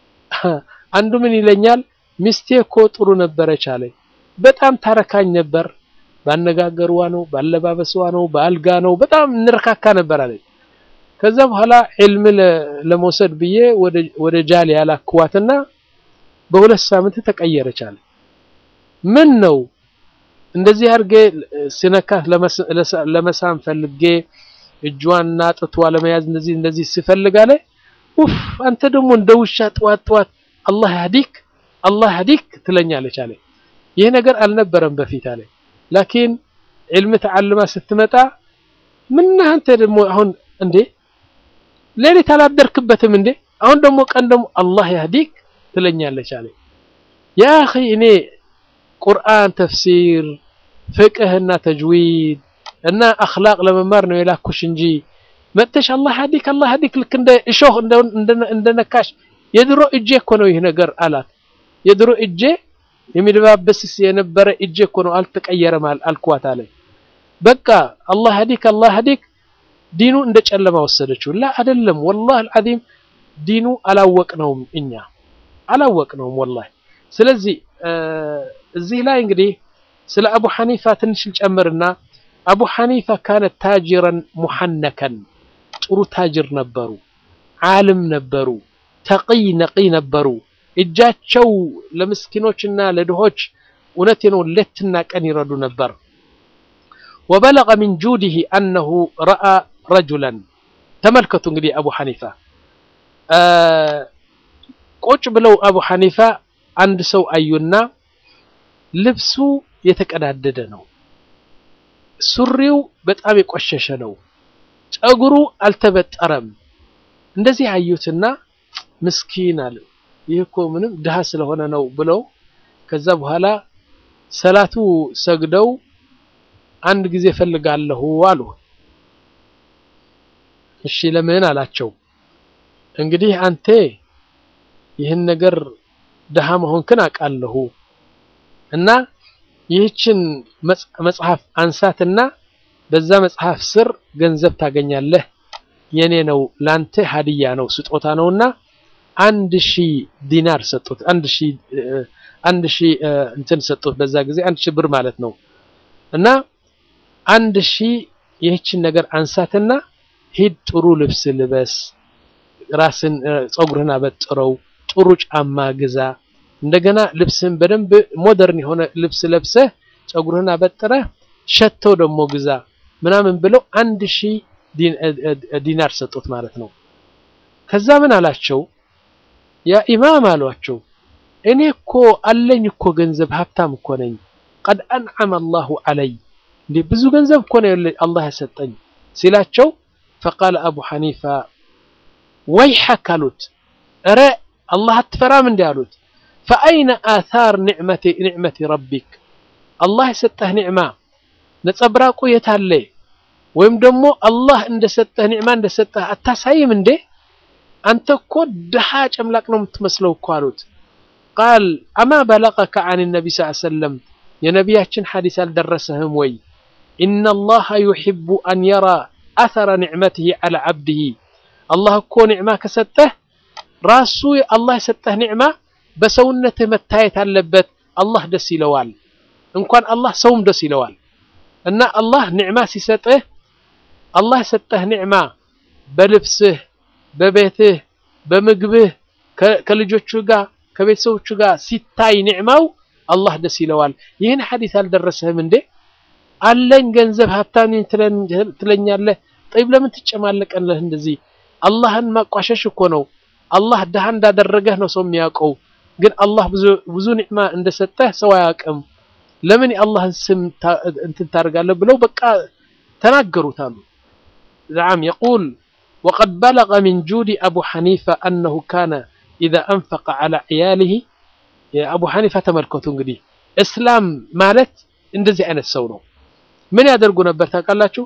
አንዱ ምን ይለኛል፣ ሚስቴ እኮ ጥሩ ነበረች አለ። በጣም ታረካኝ ነበር፣ ባነጋገርዋ ነው፣ ባለባበስዋ ነው፣ በአልጋ ነው፣ በጣም እንረካካ ነበር አለ። ከዛ በኋላ ዕልም ለመውሰድ ብዬ ወደ ጃል ያላክዋትና በሁለት ሳምንት ተቀየረች አለ። ምን ነው እንደዚህ አድርጌ ሲነካት ለመሳም ፈልጌ እጇንና ጥቷ ለመያዝ እንደዚህ እንደዚህ ሲፈልግ አለ ኡፍ አንተ ደግሞ እንደ ውሻ ጥዋት ጥዋት አላህ ያህዲክ አላህ ያህዲክ ትለኛለች አለ። ይህ ነገር አልነበረም በፊት አለ። ላኪን ዕልም ተዓልማ ስትመጣ ምን አንተ ደግሞ አሁን እንዴ ሌሊት አላደርክበትም እንዴ አሁን ደግሞ ቀን ደግሞ አላህ ያህዲክ ትለኛለች አለ። ያ አኺ እኔ ቁርአን ተፍሲር ፍቅህና ተጅዊድ እና አኽላቅ ለመማር ነው የላኩሽ እንጂ መጥተሽ አላህ ያህዲክ አላህ ያህዲክ ልክ እንደ እሾህ እንደነካሽ የድሮ እጄ እኮ ነው ይህ ነገር አላት። የድሮ እጄ የሚደባበስስ የነበረ እጄ እኮ ነው አልተቀየረም አልኳት አለ። በቃ አላህ ያህዲክ አላህ ያህዲክ ዲኑ እንደ ጨለማ ወሰደችው። ላ አይደለም፣ ወላሂ አልዓዚም ዲኑ አላወቅነውም፣ እኛ አላወቅነውም ወላሂ። ስለዚህ እዚህ ላይ እንግዲህ ስለ አቡ ሐኒፋ ትንሽ ልጨምርና አቡ ሐኒፋ ካነ ታጅረን ሙሐነከን ጥሩ ታጅር ነበሩ፣ ዓልም ነበሩ፣ ተቂይ ነቂይ ነበሩ። እጃቸው ለምስኪኖችና ለድሆች እውነቴ ነው ሌትና ቀን ይረዱ ነበር። ወበለገ ሚን ጁዲሂ አነሁ ረአ ረጁለን ተመልከቱ እንግዲህ አቡ ሐኒፋ ቁጭ ብለው አቡ ሐኒፋ አንድ ሰው አዩና ልብሱ የተቀዳደደ ነው፣ ሱሪው በጣም የቆሸሸ ነው፣ ጸጉሩ አልተበጠረም። እንደዚህ አዩትና ምስኪን አለ ይህ እኮ ምንም ድሃ ስለሆነ ነው ብለው ከዛ በኋላ ሰላቱ ሰግደው አንድ ጊዜ ፈልጋለሁ አሉ። እሺ ለምን አላቸው። እንግዲህ አንተ ይህን ነገር ድሃ መሆንክን አውቃለሁ እና ይህችን መጽሐፍ አንሳትና በዛ መጽሐፍ ስር ገንዘብ ታገኛለህ፣ የኔ ነው፣ ላንተ ሀዲያ ነው፣ ስጦታ ነውና አንድ ሺህ ዲናር ሰጡት። አንድ ሺህ አንድ ሺህ እንትን ሰጡት። በዛ ጊዜ አንድ ሺህ ብር ማለት ነው። እና አንድ ሺህ ይህችን ነገር አንሳትና ሂድ፣ ጥሩ ልብስ ልበስ፣ ራስን ፀጉርህን አበጥረው፣ ጥሩ ጫማ ግዛ፣ እንደገና ልብስህን በደንብ ሞደርን የሆነ ልብስ ለብሰህ ፀጉርህን አበጥረህ ሸቶ ደግሞ ግዛ ምናምን ብለው አንድ ሺህ ዲናር ሰጡት ማለት ነው። ከዛ ምን አላቸው? ያ ኢማም አሏቸው፣ እኔ እኮ አለኝ እኮ ገንዘብ ሀብታም እኮ ነኝ። ቀድ አንዓመ አላሁ አለይ እንዴ ብዙ ገንዘብ እኮ ነው አላህ ያሰጠኝ ሲላቸው፣ ፈቃለ አቡ ሐኒፋ ወይሐክ አሉት። እረ አላህ አትፈራም እንዲ አሉት። ፈአይነ አታር ኒዕመቲ ረቢክ አላህ የሰጠህ ኒዕማ ነጸብራቁ የታለ? ወይም ደግሞ አላህ እንደሰጠህ ኒዕማ እንደሰጠህ አታሳይም እንዴ? አንተ እኮ ድሃ ጨምላቅ ነው የምትመስለው እኮ አሉት። ቃል አማ በለቀከ አን ነቢ ስ ሰለም የነቢያችን ሐዲስ አልደረሰህም ወይ? ኢነላሃ ዩሕቡ አን የራ አተረ ኒዕመትህ ዐላ ዓብድህ አላህ እኮ ኒዕማ ከሰጠህ ራሱ አላህ የሰጠህ ኒዕማ በሰውነትህ መታየት አለበት። አላህ ደስ ይለዋል። እንኳን አላህ ሰውም ደስ ይለዋል። እና አላህ ኒዕማ ሲሰጥህ አላህ የሰጠህ ኒዕማ በልብስህ፣ በቤትህ፣ በምግብህ ከልጆቹ ጋር ከቤተሰቦቹ ጋር ሲታይ ኒዕማው አላህ ደስ ይለዋል። ይህን ሐዲስ አልደረሰህም እንዴ? አለኝ ገንዘብ ሀብታም ትለኛለህ። ጠይብ ለምን ትጨማለቀለህ እንደዚህ? አላህን ማቋሸሽ እኮ ነው። አላህ ድሃ እንዳደረገህ ነው ሰው የሚያውቀው። ግን አላህ ብዙ ኒዕማ እንደሰጠህ ሰው አያውቅም። ለምን የአላህን ስም እንትን ታደርጋለህ? ብለው በቃ ተናገሩት አሉ። ነዓም የቁል ወቀድ በለገ ሚን ጁዲ አቡ ሐኒፋ አነሁ ካነ ኢዛ አንፈቀ ዐላ ዒያሊሂ የአቡ ሐኒፋ ተመልከቱ እንግዲህ እስላም ማለት እንደዚህ አይነት ሰው ነው። ምን ያደርጉ ነበር ታውቃላችሁ?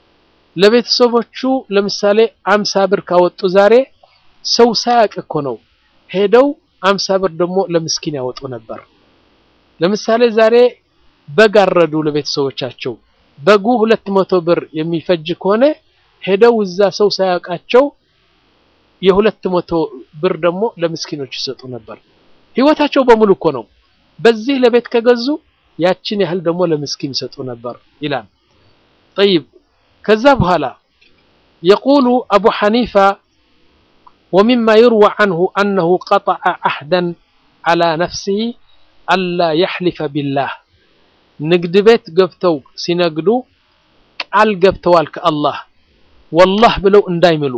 ለቤተሰቦቹ ለምሳሌ አምሳ ብር ካወጡ ዛሬ ሰው ሳያውቅ እኮ ነው ሄደው አምሳ ብር ደግሞ ለምስኪን ያወጡ ነበር። ለምሳሌ ዛሬ በግ አረዱ ለቤተሰቦቻቸው። በጉ ሁለት መቶ ብር የሚፈጅ ከሆነ ሄደው እዛ ሰው ሳያውቃቸው የሁለት መቶ ብር ደግሞ ለምስኪኖች ይሰጡ ነበር። ህይወታቸው በሙሉ እኮ ነው። በዚህ ለቤት ከገዙ ያችን ያህል ደግሞ ለምስኪን ይሰጡ ነበር ይላል። ጠይብ ከዛ በኋላ የቁሉ አቡ ሐኒፋ ወሚማ ዩርዋ አንሁ አነሁ ቀጠዐ አህደን ዐላ ነፍሲሂ አላ የሕሊፈ ቢላህ ንግድ ቤት ገብተው ሲነግዱ ቃል ገብተዋል ከአላህ ወላህ ብለው እንዳይምሉ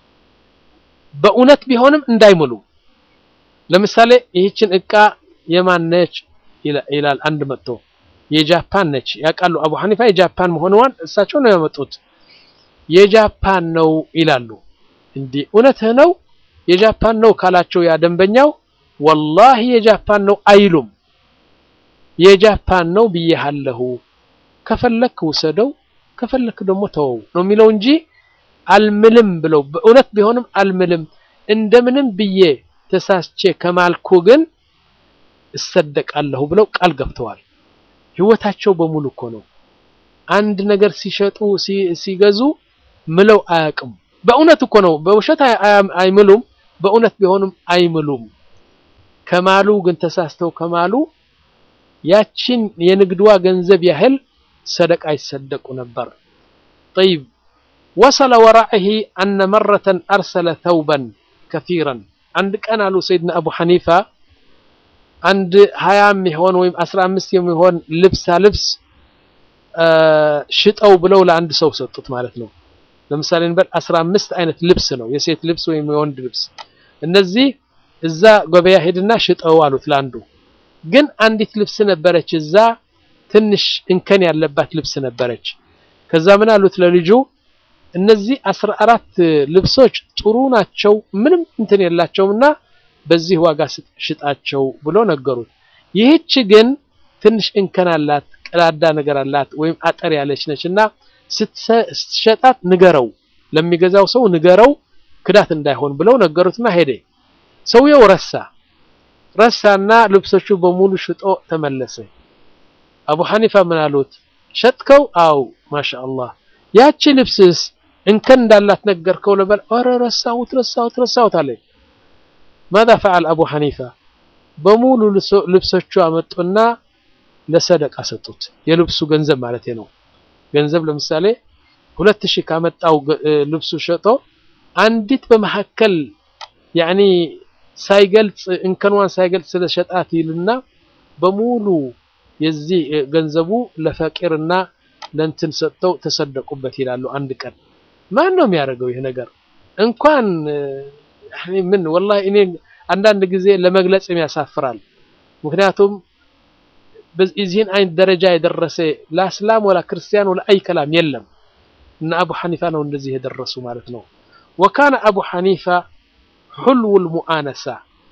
በእውነት ቢሆንም እንዳይምሉ። ለምሳሌ ይህችን እቃ የማን ነች ይላል አንድ መጥቶ የጃፓን ነች ያውቃሉ። አቡ ሐኒፋ የጃፓን መሆኗን እሳቸው ነው ያመጡት። የጃፓን ነው ይላሉ። እንዲህ እውነትህ ነው የጃፓን ነው ካላቸው ያ ደንበኛው ወላሂ የጃፓን ነው አይሉም። የጃፓን ነው ብዬሃለሁ፣ ከፈለክ ውሰደው፣ ከፈለክ ደግሞ ተወው ነው የሚለው እንጂ አልምልም ብለው በእውነት ቢሆንም አልምልም እንደምንም ብዬ ተሳስቼ ከማልኩ ግን እሰደቃለሁ ብለው ቃል ገብተዋል። ህይወታቸው በሙሉ እኮ ነው። አንድ ነገር ሲሸጡ ሲገዙ ምለው አያውቅም። በእውነት እኮ ነው። በውሸት አይምሉም። በእውነት ቢሆንም አይምሉም። ከማሉ ግን ተሳስተው ከማሉ ያችን የንግድዋ ገንዘብ ያህል ሰደቃ ይሰደቁ ነበር። ጠይብ ወሰለ ወራዒሂ አነ መረተን አርሰለ ተውበን ከሲረን አንድ ቀን አሉ ሰይድና አቡ ሐኒፋ አንድ ሀያ የሚሆን ወይም አስራ አምስት የሚሆን ልብሳ ልብስ ሽጠው ብለው ለአንድ ሰው ሰጡት ማለት ነው። ለምሳሌ እንበል አስራ አምስት አይነት ልብስ ነው የሴት ልብስ ወይም የወንድ ልብስ። እነዚህ እዛ ገበያ ሄድና ሽጠው አሉት ለአንዱ። ግን አንዲት ልብስ ነበረች እዛ ትንሽ እንከን ያለባት ልብስ ነበረች። ከዛ ምን አሉት ለልጁ እነዚህ አስራ አራት ልብሶች ጥሩ ናቸው፣ ምንም እንትን የላቸውምና በዚህ ዋጋ ሽጣቸው ብሎ ነገሩት። ይህች ግን ትንሽ እንከን አላት፣ ቀዳዳ ነገር አላት ወይም አጠር ያለች ነች እና ስትሸጣት ንገረው፣ ለሚገዛው ሰው ንገረው ክዳት እንዳይሆን ብለው ነገሩትና ሄደ። ሰውየው ረሳ ረሳና ልብሶቹ በሙሉ ሽጦ ተመለሰ። አቡ ሐኒፋ ምን አሉት? ሸጥከው? አው ማሻአላህ። ያቺ ልብስስ እንከን እንዳላት ነገርከው ለበል? ኧረ ረሳሁት ረሳሁት ረሳሁት አለኝ። ማዛ ፈዓል አቡ ሐኒፋ በሙሉ ልብሶቹ አመጡና ለሰደቃ ሰጡት። የልብሱ ገንዘብ ማለት ነው። ገንዘብ ለምሳሌ ሁለት ሺህ ካመጣው ልብሱ ሸጦ አንዲት በመካከል ያኒ ሳይገልጽ እንከኗን ሳይገልጽ ስለሸጣት ይልና በሙሉ የዚህ ገንዘቡ ለፈቂርና ለእንትን ሰጥተው ተሰደቁበት ይላሉ። አንድ ቀን ማን ነው የሚያደርገው ይህ ነገር? እንኳን ምን ወላሂ እኔ አንዳንድ ጊዜ ለመግለጽም ያሳፍራል። ምክንያቱም በዚህን አይነት ደረጃ የደረሰ ለእስላም ወላ ክርስቲያን ወላ አይ ከላም የለም እና አቡ ሐኒፋ ነው እንደዚህ የደረሱ ማለት ነው። ወካነ አቡ ሐኒፋ ሑልውል ሙአነሳ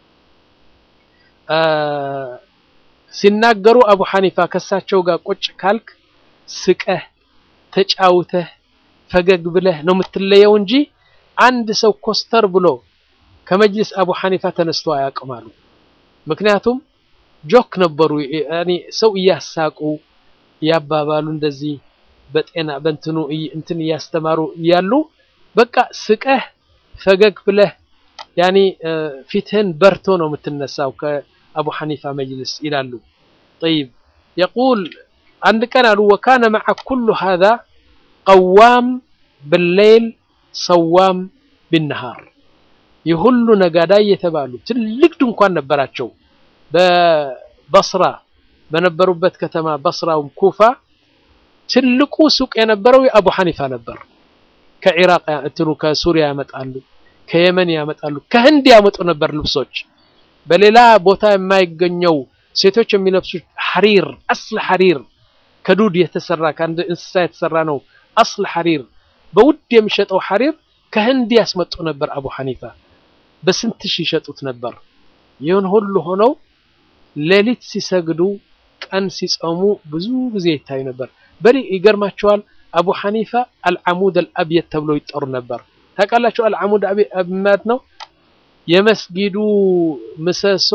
ሲናገሩ አቡ ሐኒፋ ከሳቸው ጋር ቁጭ ካልክ ስቀህ ተጫውተህ ፈገግ ብለህ ነው የምትለየው እንጂ አንድ ሰው ኮስተር ብሎ ከመጅልስ አቡ ሐኒፋ ተነስቶ አያውቅም አሉ። ምክንያቱም ጆክ ነበሩ። ያኒ ሰው እያሳቁ እያባባሉ እንደዚህ በጤና በእንትኑ እንትን እያስተማሩ እያሉ በቃ ስቀህ ፈገግ ብለህ ያኒ ፊትህን በርቶ ነው የምትነሳው ከአቡ ሐኒፋ መጅልስ ይላሉ። ጠይብ የቁል አንድ ቀን አሉ ወካነ መዐ ኩሉ ሃዛ ቀዋም ብሌል ሰዋም ቢነሃር የሁሉ ነጋዳይ የተባሉ ትልቅ ድንኳን ነበራቸው። በበስራ በነበሩበት ከተማ በስራውም ኩፋ ትልቁ ሱቅ የነበረው የአቡ ሐኒፋ ነበር። ከኢራቅ እንትኑ ከሱሪያ ያመጣሉ፣ ከየመን ያመጣሉ፣ ከህንድ ያመጡ ነበር ልብሶች። በሌላ ቦታ የማይገኘው ሴቶች የሚለብሱት ሐሪር አስል ሐሪር ከዱድ የተሰራ ከአንድ እንስሳ የተሰራ ነው። አስል ሐሪር በውድ የሚሸጠው ሐሪር ከህንድ ያስመጡ ነበር አቡ ሐኒፋ በስንት ሺህ ይሸጡት ነበር። ይህን ሁሉ ሆነው ሌሊት ሲሰግዱ ቀን ሲጾሙ ብዙ ጊዜ ይታዩ ነበር። በሪ ይገርማቸዋል። አቡ ሐኒፋ አልዓሙድ አልአብየት ተብሎ ይጠሩ ነበር። ታውቃላችሁ አልዓሙድ አብየት ማለት ነው የመስጊዱ ምሰሶ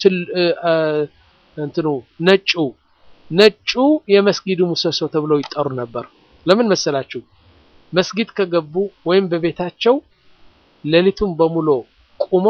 እንትኑ ነጩ ነጩ የመስጊዱ ምሰሶ ተብሎ ይጠሩ ነበር። ለምን መሰላችሁ? መስጊድ ከገቡ ወይም በቤታቸው ሌሊቱን በሙሉ ቁሞ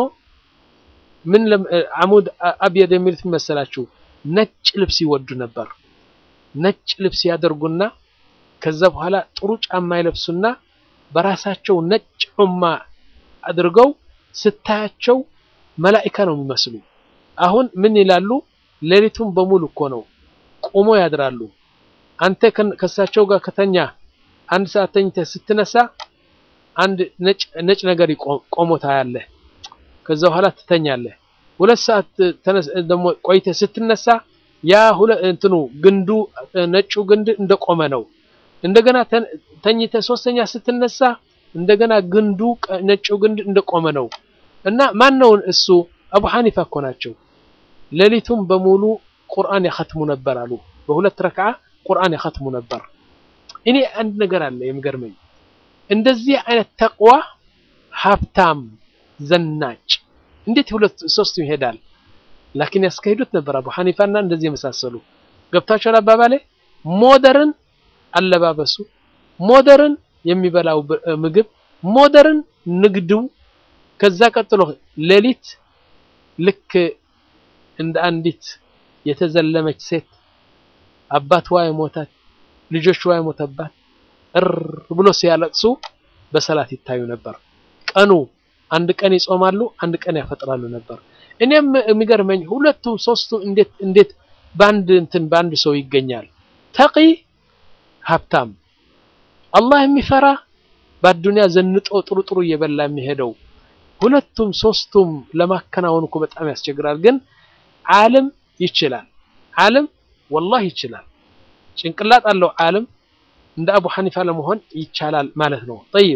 ምን አሙድ አብየድ የሚሉት መሰላችሁ? ነጭ ልብስ ይወዱ ነበር። ነጭ ልብስ ያደርጉና ከዛ በኋላ ጥሩ ጫማ ይለብሱና በራሳቸው ነጭ ዑማ አድርገው ስታያቸው መላኢካ ነው የሚመስሉ። አሁን ምን ይላሉ? ሌሊቱን በሙሉ እኮ ነው ቁሞ ያድራሉ። አንተ ከሳቸው ጋር ከተኛ አንድ ሰዓት ተኝተህ ስትነሳ አንድ ነጭ ነጭ ነገር ቆሞ ታያለህ። ከዛ በኋላ ትተኛለህ። ሁለት ሰዓት ደግሞ ቆይተህ ስትነሳ ያ ሁለ እንትኑ ግንዱ ነጩ ግንድ እንደቆመ ነው። እንደገና ተኝተህ ሶስተኛ ስትነሳ እንደገና ግንዱ ነጩ ግንድ እንደቆመ ነው። እና ማን ነው እሱ? አቡ ሐኒፋ እኮ ናቸው። ሌሊቱን በሙሉ ቁርአን ያኸትሙ ነበር አሉ። በሁለት ረክዓ ቁርአን ያኸትሙ ነበር። እኔ አንድ ነገር አለ የሚገርመኝ እንደዚህ አይነት ተቅዋ ሀብታም ዘናጭ እንዴት ሁለት ሶስቱ ይሄዳል? ላኪን ያስካሂዱት ነበር አቡ ሐኒፋና እንደዚህ የመሳሰሉ ገብታችኋል አባባሌ። ሞደርን አለባበሱ፣ ሞደርን የሚበላው ምግብ፣ ሞደርን ንግዱ። ከዛ ቀጥሎ ሌሊት ልክ እንደ አንዲት የተዘለመች ሴት አባትዋ የሞታት ልጆችዋ የሞተባት እር ብሎ ሲያለቅሱ በሰላት ይታዩ ነበር። ቀኑ አንድ ቀን ይጾማሉ፣ አንድ ቀን ያፈጥራሉ ነበር። እኔም የሚገርመኝ ሁለቱ ሶስቱ እንዴት እንዴት በአንድ እንትን በአንድ ሰው ይገኛል? ተቂ ሀብታም፣ አላህ የሚፈራ በአዱንያ ዘንጦ ጥሩ ጥሩ እየበላ የሚሄደው ሁለቱም ሶስቱም ለማከናወን እኮ በጣም ያስቸግራል። ግን ዓለም ይችላል። ዓለም ወላሂ ይችላል። ጭንቅላት አለው ዓለም እንደ አቡ ሐኒፋ ለመሆን ይቻላል ማለት ነው። ጠይብ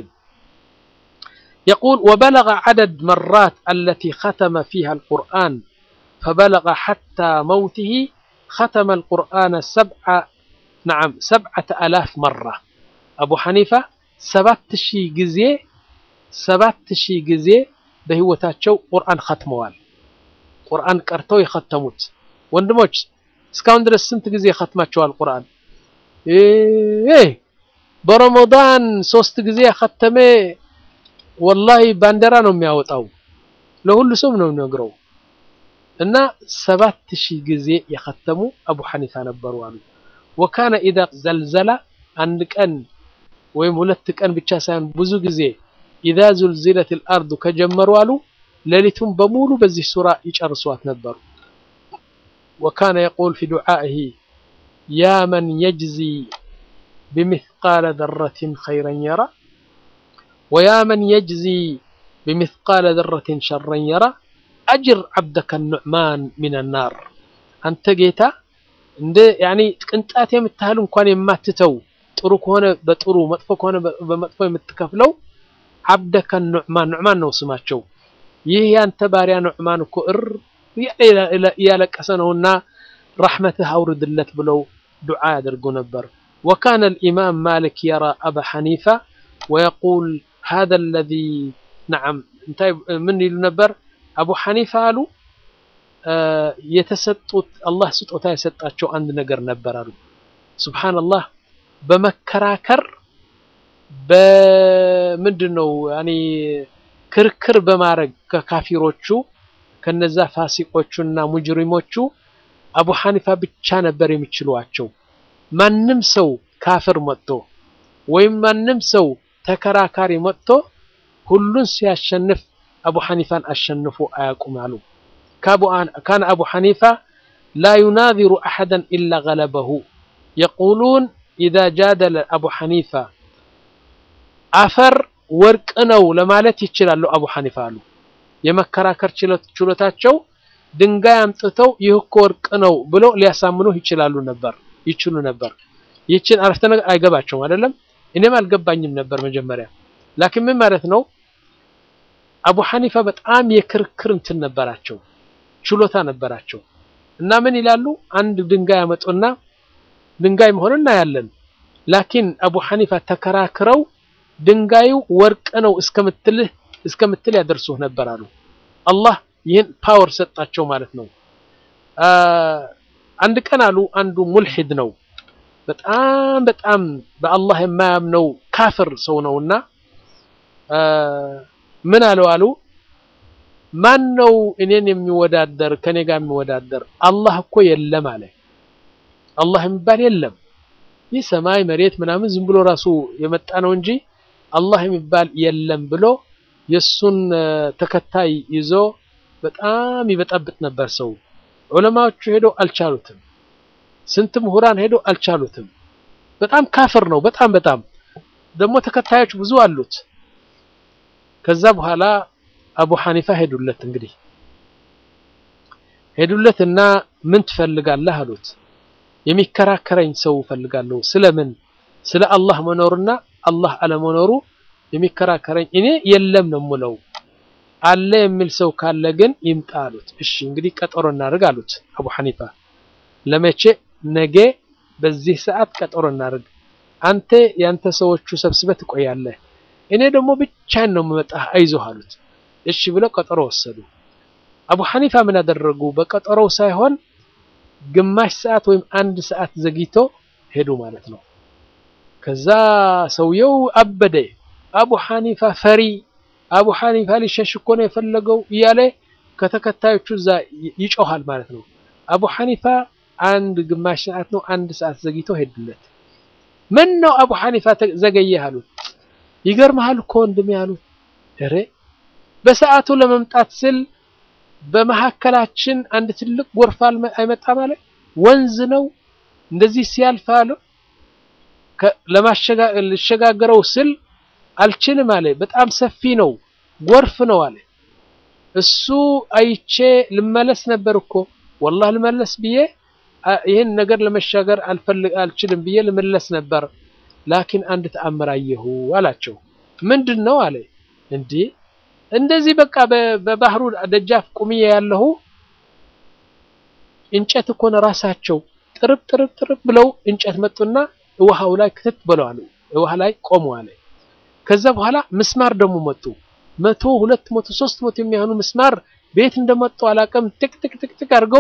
የቁል ወበለገ ዐደድ መራት አለቲ ኸተመ ፊሃ አልቁርአን ፈበለገ ሐታ መውቲሂ ኸተመ አልቁርአነ ነዓም ሰብዐተ አላፍ መራ አቡ ሐኒፋ ሰባት ሺህ ጊዜ ሰባት ሺህ ጊዜ በህይወታቸው ቁርአን ኸትመዋል። ቁርአን ቀርተው የኸተሙት ወንድሞች እስካሁን ድረስ ስንት ጊዜ ኸትማቸዋል ቁርአን? በረመዳን ሶስት ጊዜ ያኸተመ ወላሂ ባንዲራ ነው የሚያወጣው። ለሁሉ ሰው ነው የሚነግረው። እና ሰባት ሺህ ጊዜ የኸተሙ አቡ ሐኒፋ ነበሩ አሉ። ወካነ ኢዛ ዘልዘላ አንድ ቀን ወይም ሁለት ቀን ብቻ ሳይሆን ብዙ ጊዜ ኢዛ ዙልዚለት አልአርዱ ከጀመሩ አሉ ሌሊቱን በሙሉ በዚህ ሱራ ይጨርሷት ነበሩ። ወካነ የቁል ፊ ዱዓኢሂ ያ መን የጅዚ ቢሚስቃለ ዘረትን ኸይረን የራ ወያ መን የጅዚ ቢሚስቃለ ዘረትን ሸረን የራ አጅር ዓብደከ ኑዕማን ሚነ ናር። አንተ ጌታ እንደ ያኒ ቅንጣት የምታህል እንኳን የማትተው ጥሩ ከሆነ በጥሩ መጥፎ ከሆነ በመጥፎ የምትከፍለው ዓብደከ ኑዕማን ኑዕማን ነው ስማቸው። ይህ ያንተ ባሪያ ኑዕማን እኮ እር እያለቀሰ ነውና ረሕመትህ አውርድለት ብለው ዱዓ ያደርጉ ነበር። ወካነ አልኢማም ማሊክ የራ አባ ሐኒፋ ወየቁል ሃዛ አለዚ ነዓም እንታይ ምን ይሉ ነበር? አቡ ሐኒፋ አሉ የተሰጡት አላህ ስጦታ የሰጣቸው አንድ ነገር ነበር አሉ። ሱብሓነላህ በመከራከር በምንድን ነው ያኒ ክርክር በማድረግ ከካፊሮቹ ከነዛ ፋሲቆቹና ሙጅሪሞቹ አቡ ሐኒፋ ብቻ ነበር የሚችሏቸው። ማንም ሰው ካፍር መጥቶ ወይም ማንም ሰው ተከራካሪ መጥቶ ሁሉን ሲያሸንፍ አቡ ሐኒፋን አሸንፎ አያውቁም አሉ። ካነ አቡ ሐኒፋ ላ ዩናዚሩ አሐደን ኢላ ገለበሁ የቁሉን ኢዛ ጃደለ አቡ ሐኒፋ አፈር ወርቅ ነው ለማለት ይችላሉ አቡ ሐኒፋ አሉ። የመከራከር ችሎታቸው ድንጋይ አምጥተው ይህ እኮ ወርቅ ነው ብሎ ሊያሳምኑህ ይችላሉ ነበር ይችሉ ነበር። ይህችን አረፍተ ነገር አይገባቸውም አይደለም። እኔም አልገባኝም ነበር መጀመሪያ። ላኪን ምን ማለት ነው? አቡ ሐኒፋ በጣም የክርክር እንትን ነበራቸው፣ ችሎታ ነበራቸው። እና ምን ይላሉ? አንድ ድንጋይ ያመጡና ድንጋይ መሆኑን እናያለን። ላኪን አቡ ሐኒፋ ተከራክረው ድንጋዩ ወርቅ ነው እስከምትልህ እስከምትል ያደርሱህ ነበር አሉ። አላህ ይህን ፓወር ሰጣቸው ማለት ነው። አንድ ቀን አሉ አንዱ ሙልሂድ ነው፣ በጣም በጣም በአላህ የማያምነው ካፍር ሰው ነውና ምን አለው አሉ ማን ነው እኔን የሚወዳደር ከኔ ጋር የሚወዳደር? አላህ እኮ የለም አለ። አላህ የሚባል የለም። ይህ ሰማይ መሬት ምናምን ዝም ብሎ ራሱ የመጣ ነው እንጂ አላህ የሚባል የለም ብሎ የሱን ተከታይ ይዞ በጣም ይበጠብጥ ነበር ሰው። ዑለማዎቹ ሄዶ አልቻሉትም። ስንት ምሁራን ሄዶ አልቻሉትም። በጣም ካፍር ነው። በጣም በጣም ደግሞ ተከታዮች ብዙ አሉት። ከዛ በኋላ አቡ ሐኒፋ ሄዱለት። እንግዲህ ሄዱለት እና ምን ትፈልጋለህ አሉት። የሚከራከረኝ ሰው እፈልጋለሁ። ስለምን? ስለ አላህ መኖርና አላህ አለመኖሩ የሚከራከረኝ እኔ የለም ነው የምለው። አለ የሚል ሰው ካለ ግን ይምጣ አሉት። እሺ እንግዲህ ቀጠሮ እናድርግ አሉት አቡ ሐኒፋ። ለመቼ? ነገ በዚህ ሰዓት ቀጠሮ እናድርግ። አንተ ያንተ ሰዎቹ ሰብስበህ ትቆያለህ፣ እኔ ደግሞ ብቻዬን ነው የምመጣህ፣ አይዞህ አሉት። እሺ ብለው ቀጠሮ ወሰዱ። አቡ ሐኒፋ ምን አደረጉ? በቀጠሮው ሳይሆን ግማሽ ሰዓት ወይም አንድ ሰዓት ዘግይቶ ሄዱ ማለት ነው። ከዛ ሰውየው አበደ። አቡ ሐኒፋ ፈሪ፣ አቡ ሐኒፋ ሊሸሽ እኮ ነው የፈለገው እያለ ከተከታዮቹ እዛ ይጮሃል ማለት ነው። አቡ ሐኒፋ አንድ ግማሽ ሰዓት ነው አንድ ሰዓት ዘግይቶ ሄዱለት። ምን ነው አቡ ሐኒፋ ዘገየህ አሉት። ይገርምሃል እኮ ወንድሜ አሉት። ኧረ በሰዓቱ ለመምጣት ስል በመሀከላችን አንድ ትልቅ ጎርፍ አይመጣ ማለት ወንዝ ነው እንደዚህ ሲያልፍ አለ ልሸጋገረው ስል አልችልም አለ። በጣም ሰፊ ነው ጎርፍ ነው አለ። እሱ አይቼ ልመለስ ነበር እኮ ወላሂ ልመለስ ብዬ ይህን ነገር ለመሻገር አልፈልግ አልችልም ብዬ ልመለስ ነበር። ላኪን አንድ ተአምር አየሁ አላቸው። ምንድን ነው አለ። እንዲህ እንደዚህ በቃ በባህሩ ደጃፍ ቁምዬ ያለሁ እንጨት እኮ ነው ራሳቸው ጥርብ ጥርብ ጥርብ ብለው እንጨት መጡና ውሃው ላይ ክትት ብለዋል። ውሃ ላይ ቆሙ አለ። ከዛ በኋላ ምስማር ደግሞ መጡ። መቶ ሁለት መቶ ሶስት መቶ የሚሆኑ ምስማር ቤት እንደመጡ አላውቅም። ጥቅ ጥቅ ጥቅ ጥቅ አድርገው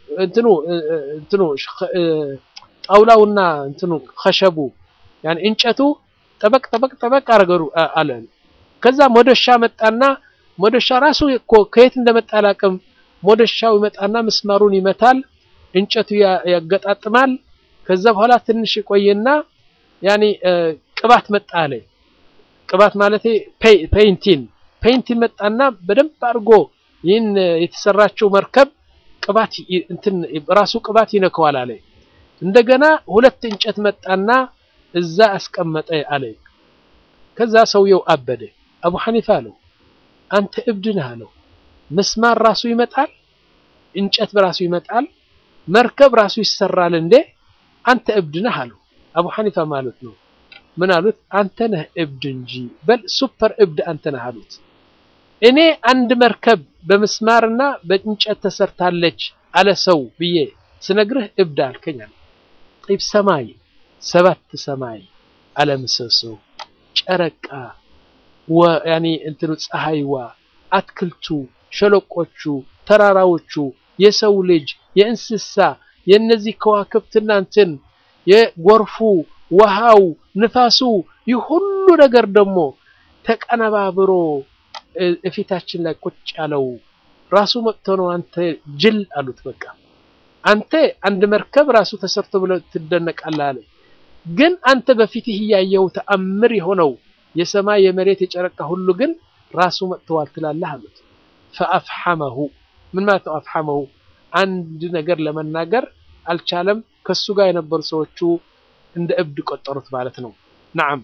እንትኑ እንትኑ ጣውላውና እንትኑ ከሸቡ ያን እንጨቱ ጠበቅ ጠበቅ ጠበቅ አረገሩ አለ። ከዛ ሞደሻ መጣና ሞደሻ ራሱ እኮ ከየት እንደመጣ አላውቅም። ሞደሻው ይመጣና ምስማሩን ይመታል፣ እንጨቱ ያገጣጥማል። ከዛ በኋላ ትንሽ ቆየና ያኒ ቅባት መጣ አለ። ቅባት ማለት ፔይንቲን ፔይንቲን መጣና በደንብ አድርጎ ይህን የተሰራችው መርከብ ቅባት እንትን ራሱ ቅባት ይነከዋል አለ። እንደገና ሁለት እንጨት መጣና እዛ አስቀመጠ አለ። ከዛ ሰውየው አበደ። አቡ ሐኒፋ አለው አንተ እብድ ነህ አለው። ምስማር ራሱ ይመጣል፣ እንጨት በራሱ ይመጣል፣ መርከብ ራሱ ይሰራል እንዴ? አንተ እብድ ነህ አለው። አቡ ሐኒፋ ማለት ነው። ምን አሉት? አንተ ነህ እብድ እንጂ በል ሱፐር እብድ አንተ ነህ አሉት። እኔ አንድ መርከብ በምስማርና በእንጨት ተሰርታለች አለ ሰው ብዬ ስነግርህ እብድ አልከኝ አለ። ጢብ ሰማይ ሰባት ሰማይ አለምሰሶ ጨረቃ ያኒ እንትኑ ፀሐይዋ፣ አትክልቱ፣ ሸለቆቹ፣ ተራራዎቹ፣ የሰው ልጅ፣ የእንስሳ የእነዚህ ከዋክብትና እንትን የጎርፉ፣ ውሃው፣ ንፋሱ ይህ ሁሉ ነገር ደግሞ ተቀነባብሮ እፊታችን ላይ ቁጭ ያለው ራሱ መጥቶ ነው። አንተ ጅል አሉት። በቃ አንተ አንድ መርከብ ራሱ ተሰርቶ ብለህ ትደነቃለህ አለ። ግን አንተ በፊትህ እያየው ተአምር የሆነው የሰማይ የመሬት የጨረቃ ሁሉ ግን ራሱ መጥተዋል ትላለህ አሉት። ፈአፍሐመሁ ምን ማለት ነው? አፍሐመሁ አንድ ነገር ለመናገር አልቻለም። ከሱ ጋር የነበሩ ሰዎቹ እንደ እብድ ቆጠሩት ማለት ነው። ነዓም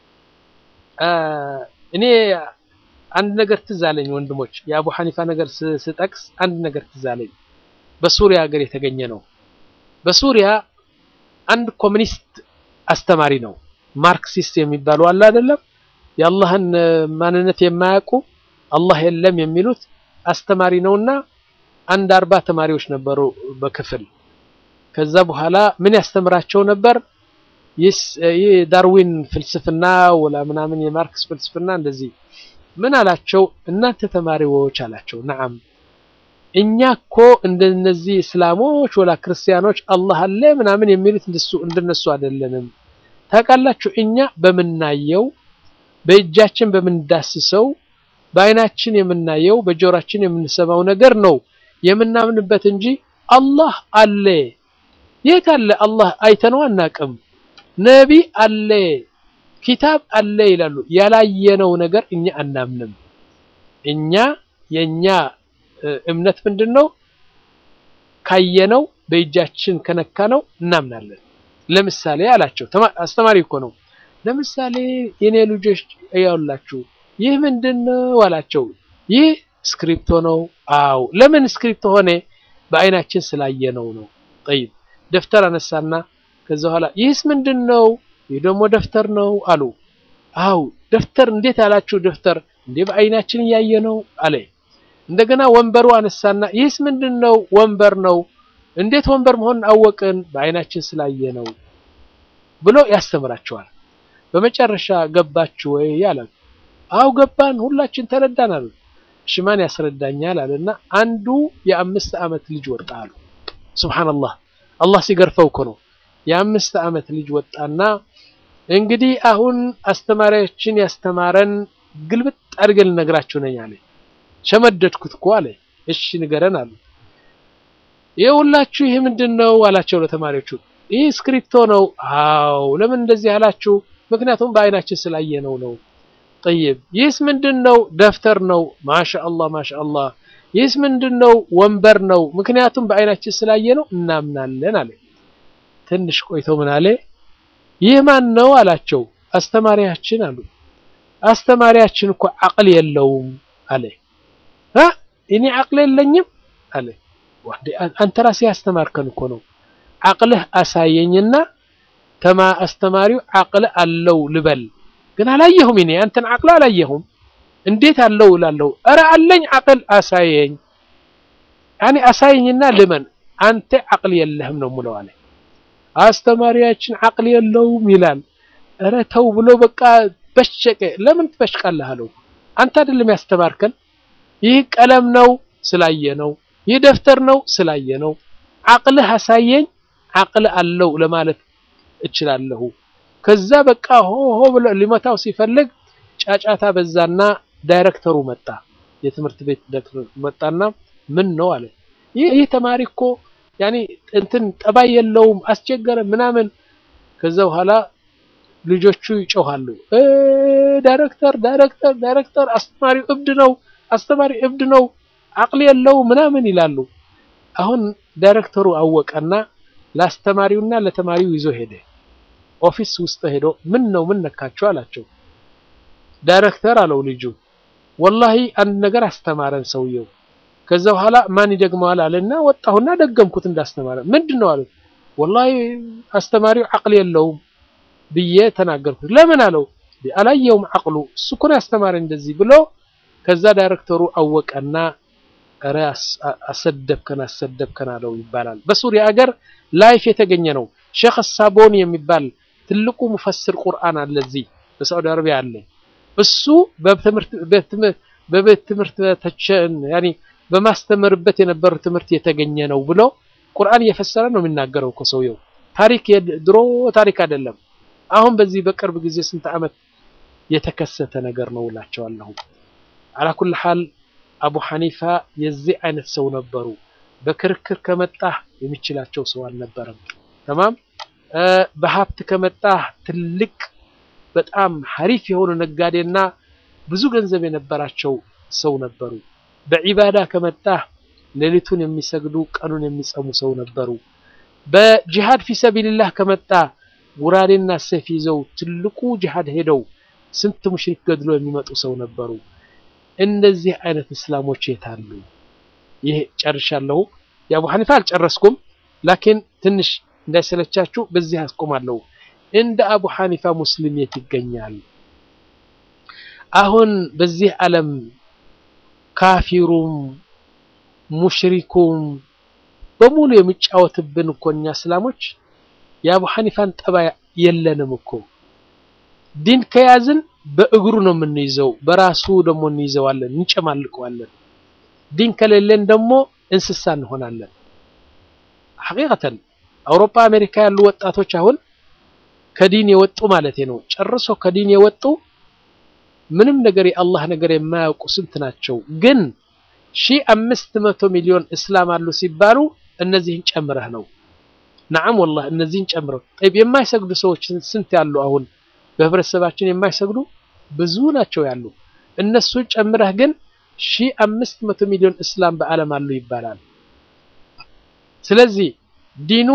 እኔ አንድ ነገር ትዝ አለኝ ወንድሞች፣ የአቡ ሐኒፋ ነገር ስጠቅስ አንድ ነገር ትዝ አለኝ። በሱሪያ ሀገር የተገኘ ነው። በሱሪያ አንድ ኮሚኒስት አስተማሪ ነው። ማርክሲስት የሚባሉ አለ አይደለም፣ የአላህን ማንነት የማያውቁ አላህ የለም የሚሉት አስተማሪ ነውና አንድ አርባ ተማሪዎች ነበሩ በክፍል። ከዛ በኋላ ምን ያስተምራቸው ነበር? ይህ ዳርዊን ፍልስፍና ወላ ምናምን የማርክስ ፍልስፍና እንደዚህ ምን አላቸው? እናንተ ተማሪዎች አላቸው። ነዓም እኛ እኮ እንደነዚህ እስላሞች ወላ ክርስቲያኖች አላህ አለ ምናምን የሚሉት እንደሱ እንደነሱ አይደለንም። ታውቃላችሁ እኛ በምናየው በእጃችን በምንዳስሰው በአይናችን የምናየው በጆሮአችን የምንሰማው ነገር ነው የምናምንበት እንጂ አላህ አለ የት አለ አላህ አይተነው አናቅም። ነቢ አለ ኪታብ አለ ይላሉ። ያላየነው ነገር እኛ አናምንም። እኛ የኛ እምነት ምንድን ነው? ካየነው በእጃችን ከነካነው እናምናለን። ለምሳሌ አላቸው አስተማሪ እኮ ነው። ለምሳሌ የኔ ልጆች ያውላችሁ ይህ ምንድን ነው አላቸው። ይህ ስክሪፕቶ ነው። አው ለምን ስክሪፕቶ ሆነ? በአይናችን ስላየነው ነው። ጠይብ ደፍተር አነሳና ከዛ በኋላ ይህስ ምንድን ነው? ይህ ደግሞ ደፍተር ነው አሉ። አው ደፍተር እንዴት አላችሁ? ደፍተር እንዴ በአይናችን እያየነው አለ። እንደገና ወንበሩ አነሳና ይህስ ምንድን ነው? ወንበር ነው። እንዴት ወንበር መሆኑን አወቅን? በአይናችን ስላየነው ብሎ ያስተምራቸዋል። በመጨረሻ ገባችሁ ወይ ያለ አው ገባን፣ ሁላችን ተረዳን አሉ። እሺ ማን ያስረዳኛል አለና አንዱ የአምስት ዓመት ልጅ ወጣ አሉ። ሱብሃንአላህ አላህ ሲገርፈው እኮ ነው። የአምስት ዓመት ልጅ ወጣና እንግዲህ አሁን አስተማሪያችን ያስተማረን ግልብጥ አድርገን ልነግራችሁ ነኝ አለ። ሸመደድኩት እኮ አለ። እሺ ንገረን አሉ። ይኸውላችሁ ይህ ምንድን ነው አላቸው ለተማሪዎቹ። ይህ ስክሪፕቶ ነው። አው ለምን እንደዚህ አላችሁ? ምክንያቱም በአይናችን ስላየነው ነው። ጠይብ ይህስ ምንድን ነው? ደፍተር ነው። ማሻአላህ ማሻአላህ። ይህስ ምንድን ነው? ወንበር ነው። ምክንያቱም በአይናችን ስላየነው እናምናለን አለ። ትንሽ ቆይቶ ምን አለ? ይህ ማን ነው አላቸው። አስተማሪያችን አሉ። አስተማሪያችን እኮ አቅል የለውም አለ። አ እኔ አቅል የለኝም አለ። አንተ ራስህ ያስተማርከን እኮ ነው። አቅልህ አሳየኝና ተማ አስተማሪው አቅል አለው ልበል፣ ግን አላየሁም። እኔ አንተን አቅል አላየሁም። እንዴት አለው እላለሁ። ኧረ አለኝ አቅል አሳየኝ። ያኔ አሳየኝና ልመን። አንተ አቅል የለህም ነው የምለው አለ። አስተማሪያችን አቅል የለውም ይላል። ኧረ ተው ብሎ በቃ በሸቀ። ለምን ትበሽቃለህ አለው። አንተ አይደለም ያስተማርከን። ይህ ቀለም ነው ስላየ ነው። ይህ ደፍተር ነው ስላየ ነው። አቅልህ አሳየኝ አቅል አለው ለማለት እችላለሁ። ከዛ በቃ ሆ ሆ ብሎ ሊመታው ሲፈልግ ጫጫታ በዛና ዳይሬክተሩ መጣ። የትምህርት ቤት ዳይሬክተሩ መጣና ምን ነው አለ። ይህ ይህ ተማሪ እኮ ያኔ እንትን ጠባይ የለውም አስቸገረ ምናምን። ከዛ በኋላ ልጆቹ ይጮሃሉ። ዳይሬክተር ዳይሬክተር ዳይሬክተር አስተማሪው እብድ ነው፣ አስተማሪ እብድ ነው፣ አቅል የለው ምናምን ይላሉ። አሁን ዳይሬክተሩ አወቀና ለአስተማሪውና ለተማሪው ይዞ ሄደ። ኦፊስ ውስጥ ሄዶ ምን ነው ምን ነካቸው አላቸው። ዳይሬክተር አለው ልጁ ወላሂ አንድ ነገር አስተማረን ሰውየው። ከዛ በኋላ ማን ይደግመዋል አለና ወጣሁና ደገምኩት እንዳስተማረ። ምንድን ነው አሉት። ወላሂ አስተማሪው አቅል የለውም ብዬ ተናገርኩት። ለምን አለው። አላየውም አቅሉ እሱ እኮ ነው ያስተማረ እንደዚህ ብሎ ከዛ ዳይሬክተሩ አወቀና ኧረ አሰደብከን አሰደብከን አለው ይባላል። በሱሪያ ሀገር ላይፍ የተገኘ ነው። ሼክ ሳቦኒ የሚባል ትልቁ ሙፈስር ቁርአን አለ እዚህ በሳዑዲ አረቢያ አለ። እሱ በቤት ትምህርት ያኔ በማስተምርበት የነበሩ ትምህርት የተገኘ ነው ብሎ ቁርአን እየፈሰረ ነው የሚናገረው እኮ ሰውየው። ታሪክ ድሮ ታሪክ አይደለም። አሁን በዚህ በቅርብ ጊዜ ስንት ዓመት የተከሰተ ነገር ነው እላቸዋለሁ። አላኩል ሐል አቡ ሐኒፋ የዚህ አይነት ሰው ነበሩ። በክርክር ከመጣህ የሚችላቸው ሰው አልነበረም። ተማም በሀብት ከመጣህ ትልቅ በጣም ሐሪፍ የሆኑ ነጋዴና ብዙ ገንዘብ የነበራቸው ሰው ነበሩ። በዒባዳ ከመጣህ ሌሊቱን የሚሰግዱ ቀኑን የሚጸሙ ሰው ነበሩ። በጂሃድ ፊሰቢልላህ ከመጣ ጉራዴና ሰይፍ ይዘው ትልቁ ጂሃድ ሄደው ስንት ሙሽሪክ ገድሎ የሚመጡ ሰው ነበሩ። እንደዚህ አይነት እስላሞች የታሉ? ይሄ ጨርሻለሁ። የአቡ ሐኒፋ አልጨረስኩም፣ ላኪን ትንሽ እንዳይሰለቻችሁ በዚህ አስቆማለሁ። እንደ አቡ ሐኒፋ ሙስሊም የት ይገኛል? አሁን በዚህ ዓለም ካፊሩም ሙሽሪኩም በሙሉ የሚጫወትብን እኮ እኛ እስላሞች የአቡ ሐኒፋን ጠባይ የለንም እኮ ዲን ከያዝን በእግሩ ነው የምንይዘው፣ በራሱ ደግሞ እንይዘዋለን፣ እንጨማልቀዋለን። ዲን ከሌለን ደግሞ እንስሳ እንሆናለን። ሐቂቀተን አውሮፓ፣ አሜሪካ ያሉ ወጣቶች አሁን ከዲን የወጡ ማለት ነው፣ ጨርሶ ከዲን የወጡ ምንም ነገር የአላህ ነገር የማያውቁ ስንት ናቸው። ግን ሺህ አምስት መቶ ሚሊዮን እስላም አሉ ሲባሉ እነዚህን ጨምረህ ነው። ነዓም ወላሂ እነዚህን ጨምረው ጠይብ የማይሰግዱ ሰዎች ስንት ያሉ አሁን በህብረተሰባችን የማይሰግዱ ብዙ ናቸው ያሉ። እነሱን ጨምረህ ግን ሺህ አምስት መቶ ሚሊዮን እስላም በዓለም አሉ ይባላል። ስለዚህ ዲኑ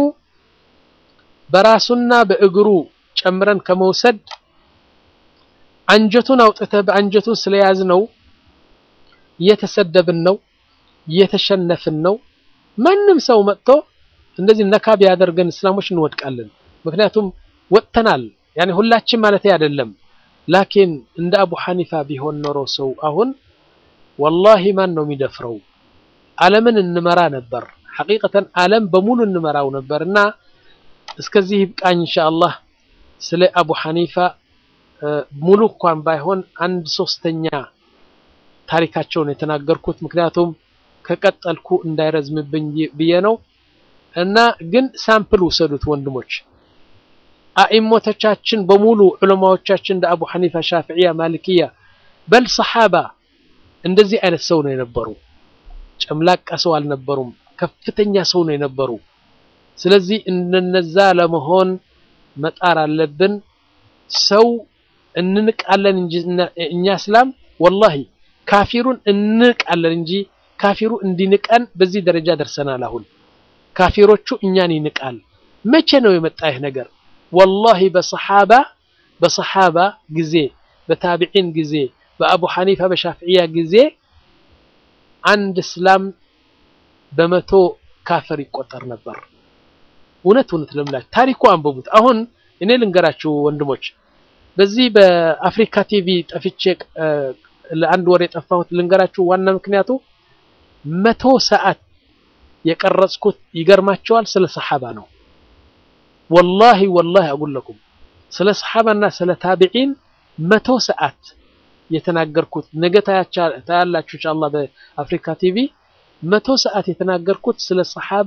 በራሱና በእግሩ ጨምረን ከመውሰድ አንጀቱን አውጥተህ በአንጀቱን ስለያዝ ነው እየተሰደብን ነው እየተሸነፍን ነው። ማንም ሰው መጥቶ እንደዚህ ነካ ቢያደርገን እስላሞች እንወድቃለን። ምክንያቱም ወጥተናል። ያኔ ሁላችን ማለት አይደለም። ላኪን እንደ አቡ ሐኒፋ ቢሆን ኖሮ ሰው አሁን ወላሂ ማን ነው የሚደፍረው? ዓለምን እንመራ ነበር። ሐቂቀተን ዓለም በሙሉ እንመራው ነበር እና እስከዚህ ይብቃኝ ኢንሻአላህ። ስለ አቡ ሐኒፋ ሙሉ እንኳን ባይሆን አንድ ሶስተኛ ታሪካቸውን የተናገርኩት ምክንያቱም ከቀጠልኩ እንዳይረዝምብኝ ብዬ ነው። እና ግን ሳምፕል ውሰዱት ወንድሞች። አኢሞቶቻችን በሙሉ ዑለማዎቻችን እንደ አቡ ሐኒፋ፣ ሻፊዕያ፣ ማሊክያ በል ሰሓባ እንደዚህ አይነት ሰው ነው የነበሩ። ጨምላቃ ሰው አልነበሩም። ከፍተኛ ሰው ነው የነበሩ። ስለዚህ እንደነዛ ለመሆን መጣር አለብን። ሰው እንንቃለን እንጂ እኛ እስላም ወላሂ ካፊሩን እንንቃለን እንጂ ካፊሩ እንዲንቀን በዚህ ደረጃ ደርሰናል። አሁን ካፊሮቹ እኛን ይንቃል። መቼ ነው የመጣ ይህ ነገር? ወላሂ በሰሓባ በሰሓባ ጊዜ በታቢዒን ጊዜ በአቡ ሐኒፋ በሻፍዕያ ጊዜ አንድ እስላም በመቶ ካፈር ይቆጠር ነበር። እውነት እውነት ለምላችሁ ታሪኩ አንብቡት። አሁን እኔ ልንገራችሁ ወንድሞች፣ በዚህ በአፍሪካ ቲቪ ጠፍቼ ለአንድ ወር የጠፋሁት ልንገራችሁ። ዋና ምክንያቱ መቶ ሰዓት የቀረጽኩት ይገርማቸዋል፣ ስለ ሰሓባ ነው። ወላሂ ወላሂ አጉለኩም ስለ ሰሓባና ስለ ታቢዒን መቶ ሰዓት የተናገርኩት ነገ ታያላችሁ ኢንሻአላህ በአፍሪካ ቲቪ መቶ ሰዓት የተናገርኩት ስለ ሰሓባ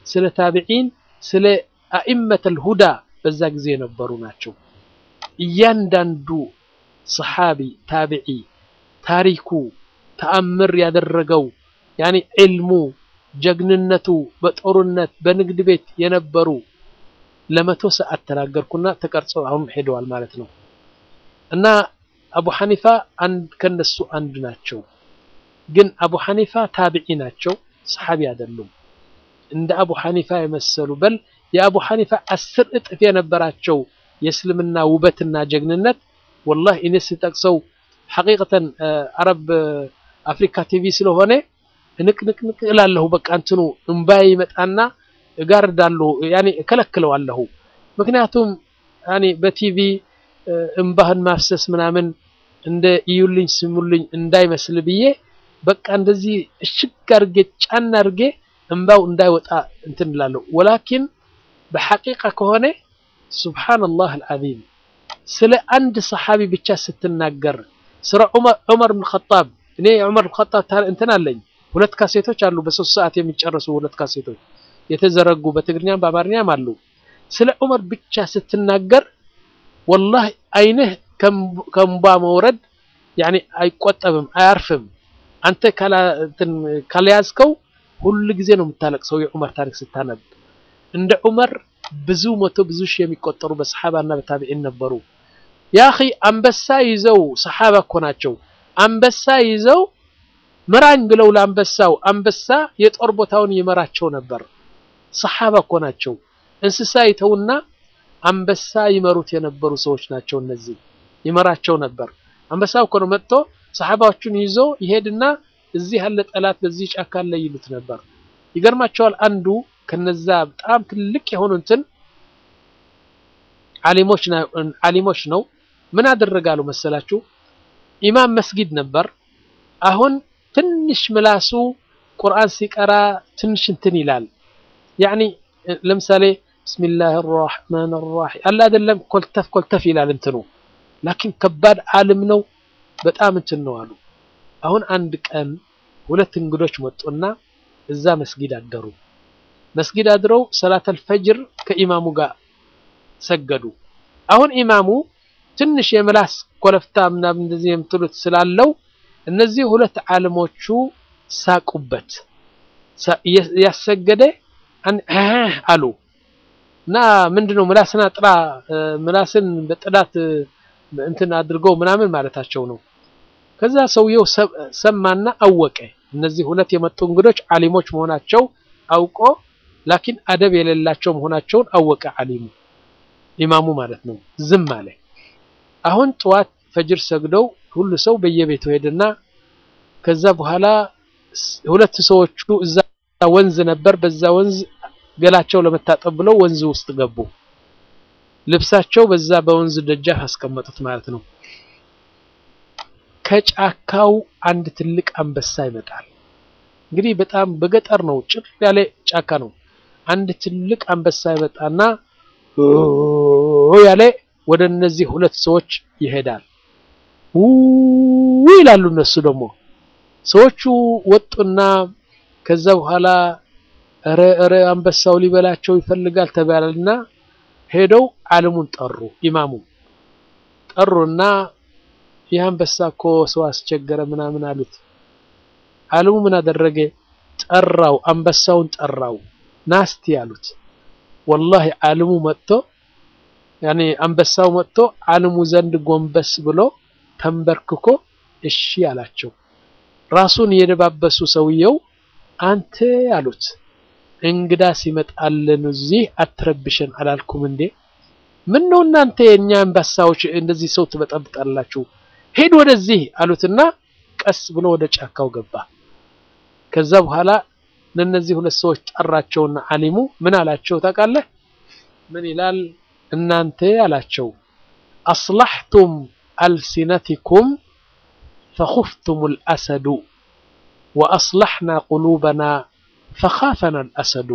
ስለ ታቢዒን ስለ አኢመተል ሁዳ በዛ ጊዜ የነበሩ ናቸው። እያንዳንዱ ሰሓቢ ታቢዒ ታሪኩ ተአምር ያደረገው ያኒ ዕልሙ ጀግንነቱ በጦርነት በንግድ ቤት የነበሩ ለመቶ ሰዓት ተናገርኩና ተቀርጸው አሁን ሄደዋል ማለት ነው። እና አቡ ሐኒፋ አንድ ከነሱ አንድ ናቸው። ግን አቡ ሐኒፋ ታቢዒ ናቸው፣ ሰሓቢ አይደሉም። እንደ አቡ ሐኒፋ የመሰሉ በል የአቡ ሐኒፋ አስር እጥፍ የነበራቸው የእስልምና ውበትና ጀግንነት ወላሂ እኔ ስጠቅሰው ሐቂቀተን አረብ አፍሪካ ቲቪ ስለሆነ ንቅንቅንቅ እላለሁ። በቃ እንትኑ እምባዬ ይመጣና እጋርዳለሁ፣ ያኔ እከለክለዋለሁ። ምክንያቱም ያኔ በቲቪ እምባህን ማፍሰስ ምናምን እንደ እዩልኝ ስሙልኝ እንዳይመስል ብዬ በቃ እንደዚህ እሽግ አድርጌ ጫና አድርጌ እምባው እንዳይወጣ እንትን እላለሁ። ወላኪን በሐቂቃ ከሆነ ሱብሓነላህ አልዓዚም ስለ አንድ ሰሓቢ ብቻ ስትናገር ስለ ዑመር ብን ኸጣብ እኔ የዑመር ብን ኸጣብ እንትን አለኝ ሁለት ካሴቶች አሉ፣ በሶስት ሰዓት የሚጨርሱ ሁለት ካሴቶች የተዘረጉ በትግርኛም በአማርኛም አሉ። ስለ ዑመር ብቻ ስትናገር ወላሂ አይንህ ከእንባ መውረድ ያኔ አይቆጠብም፣ አያርፍም። አንተ ካልያዝከው ሁል ጊዜ ነው የምታለቅሰው የዑመር ታሪክ ስታነብ። እንደ ዑመር ብዙ መቶ ብዙ ሺህ የሚቆጠሩ በሰሓባና በታቢዒን ነበሩ። ያኺ አንበሳ ይዘው ሰሓባ እኮ ናቸው። አንበሳ ይዘው ምራኝ ብለው ለአንበሳው አንበሳ የጦር ቦታውን ይመራቸው ነበር። ሰሓባ እኮ ናቸው። እንስሳ ይተውና አንበሳ ይመሩት የነበሩ ሰዎች ናቸው። እነዚህ ይመራቸው ነበር። አንበሳው እኮ ነው መጥቶ ሰሓባዎቹን ይዞ ይሄድና እዚህ ያለ ጠላት በዚህ ጫካ ላይ ይሉት ነበር። ይገርማቸዋል። አንዱ ከነዛ በጣም ትልቅ የሆኑ እንትን ዓሊሞች ነው። ምን አደረጋሉ መሰላችሁ? ኢማም መስጊድ ነበር። አሁን ትንሽ ምላሱ ቁርአን ሲቀራ ትንሽ እንትን ይላል። ያኒ ለምሳሌ ብስሚላህ ራሕማን ራሒም አለ አይደለም፣ ኮልተፍ ኮልተፍ ይላል እንትኑ። ላኪን ከባድ ዓለም ነው፣ በጣም እንትን ነው አሉ። አሁን አንድ ቀን ሁለት እንግዶች መጡና እዛ መስጊድ አደሩ። መስጊድ አድረው ሰላተል ፈጅር ከኢማሙ ጋር ሰገዱ። አሁን ኢማሙ ትንሽ የምላስ ኮለፍታ ምናምን እንደዚህ የምትሉት ስላለው እነዚህ ሁለት ዓለሞቹ ሳቁበት። ያሰገደ አሉ እና ምንድነው ምላስን አጥራ ምላስን በጥዳት እንትን አድርገው ምናምን ማለታቸው ነው። ከዛ ሰውየው ሰማና አወቀ። እነዚህ ሁለት የመጡ እንግዶች ዓሊሞች መሆናቸው አውቆ ላኪን አደብ የሌላቸው መሆናቸውን አወቀ። ዓሊሙ ኢማሙ ማለት ነው። ዝም አለ። አሁን ጠዋት ፈጅር ሰግደው ሁሉ ሰው በየቤቱ ሄድና ከዛ በኋላ ሁለት ሰዎቹ እዛ ወንዝ ነበር። በዛ ወንዝ ገላቸው ለመታጠብ ብለው ወንዝ ውስጥ ገቡ። ልብሳቸው በዛ በወንዝ ደጃፍ አስቀመጡት ማለት ነው። ከጫካው አንድ ትልቅ አንበሳ ይመጣል። እንግዲህ በጣም በገጠር ነው፣ ጭር ያለ ጫካ ነው። አንድ ትልቅ አንበሳ ይመጣና ያለ ወደ እነዚህ ሁለት ሰዎች ይሄዳል። ውይ ይላሉ እነሱ ደግሞ ሰዎቹ ወጡና ከዛ በኋላ ረ ረ አንበሳው ሊበላቸው ይፈልጋል ተባለና ሄደው ዓለሙን ጠሩ። ኢማሙ ጠሩና ይህ አንበሳ እኮ ሰው አስቸገረ ምናምን አሉት። ዓለሙ ምን አደረገ? ጠራው፣ አንበሳውን ጠራው። ናስቲ አሉት። ወላሂ ዓለሙ መጥቶ ያኔ አንበሳው መጥቶ ዓለሙ ዘንድ ጎንበስ ብሎ ተንበርክኮ እሺ አላቸው። ራሱን የደባበሱ ሰውየው አንተ አሉት እንግዳ ሲመጣልን እዚህ አትረብሸን አላልኩም እንዴ? ምን ነው እናንተ የኛ አንበሳዎች እንደዚህ ሰው ትበጠብጣላችሁ? ሄድ ወደዚህ አሉትና ቀስ ብሎ ወደ ጫካው ገባ። ከዛ በኋላ ለነዚህ ሁለት ሰዎች ጠራቸውና ዓሊሙ ምን አላቸው ታውቃለህ? ምን ይላል? እናንተ አላቸው አስላሕቱም አልሲነቲኩም ፈኹፍቱም አልአሰዱ ወአስላሕና ቁሉበና ፈኻፈና አልአሰዱ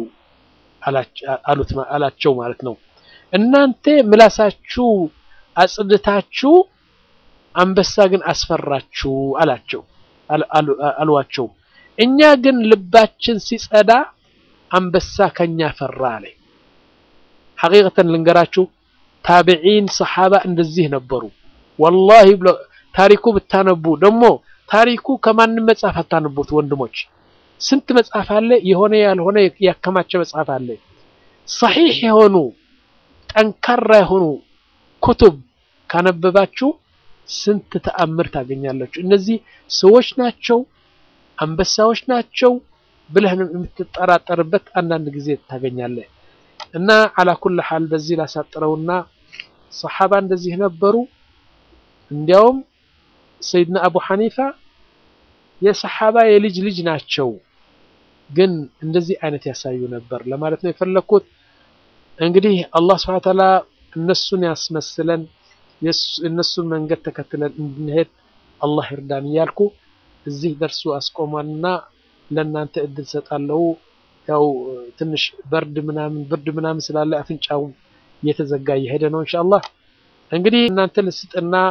አላቸው ማለት ነው። እናንተ ምላሳችሁ አጽድታችሁ አንበሳ ግን አስፈራችሁ አላቸው አሏቸው። እኛ ግን ልባችን ሲጸዳ አንበሳ ከኛ ፈራ አለ። ሐቂቀተን ልንገራችሁ ታቢዒን ሰሓባ እንደዚህ ነበሩ። ወላሂ ብሎ ታሪኩ ብታነቡ ደግሞ ታሪኩ ከማንም መጽሐፍ አታነቡት ወንድሞች። ስንት መጽሐፍ አለ፣ የሆነ ያልሆነ ያከማቸ መጽሐፍ አለ። ሰሒሕ የሆኑ ጠንካራ የሆኑ ኩቱብ ካነበባችሁ ስንት ተአምር ታገኛላችሁ። እነዚህ ሰዎች ናቸው አንበሳዎች ናቸው ብለህ የምትጠራጠርበት አንዳንድ ጊዜ ታገኛለህ። እና አላ ኩል ሓል በዚህ ላሳጥረውና ሰሓባ እንደዚህ ነበሩ። እንዲያውም ሰይድና አቡ ሐኒፋ የሰሓባ የልጅ ልጅ ናቸው፣ ግን እንደዚህ አይነት ያሳዩ ነበር ለማለት ነው የፈለግኩት። እንግዲህ አላህ ስብሐነ ወተዓላ እነሱን ያስመስለን እነሱን መንገድ ተከትለን እንድንሄድ አላህ ይርዳን እያልኩ እዚህ ደርሱ አስቆሟልና ለእናንተ እድል ሰጣለሁ። ያው ትንሽ በርድ ምናምን ብርድ ምናምን ስላለ አፍንጫው እየተዘጋ እየሄደ ነው። ኢንሻአላህ እንግዲህ እናንተ ልስጥና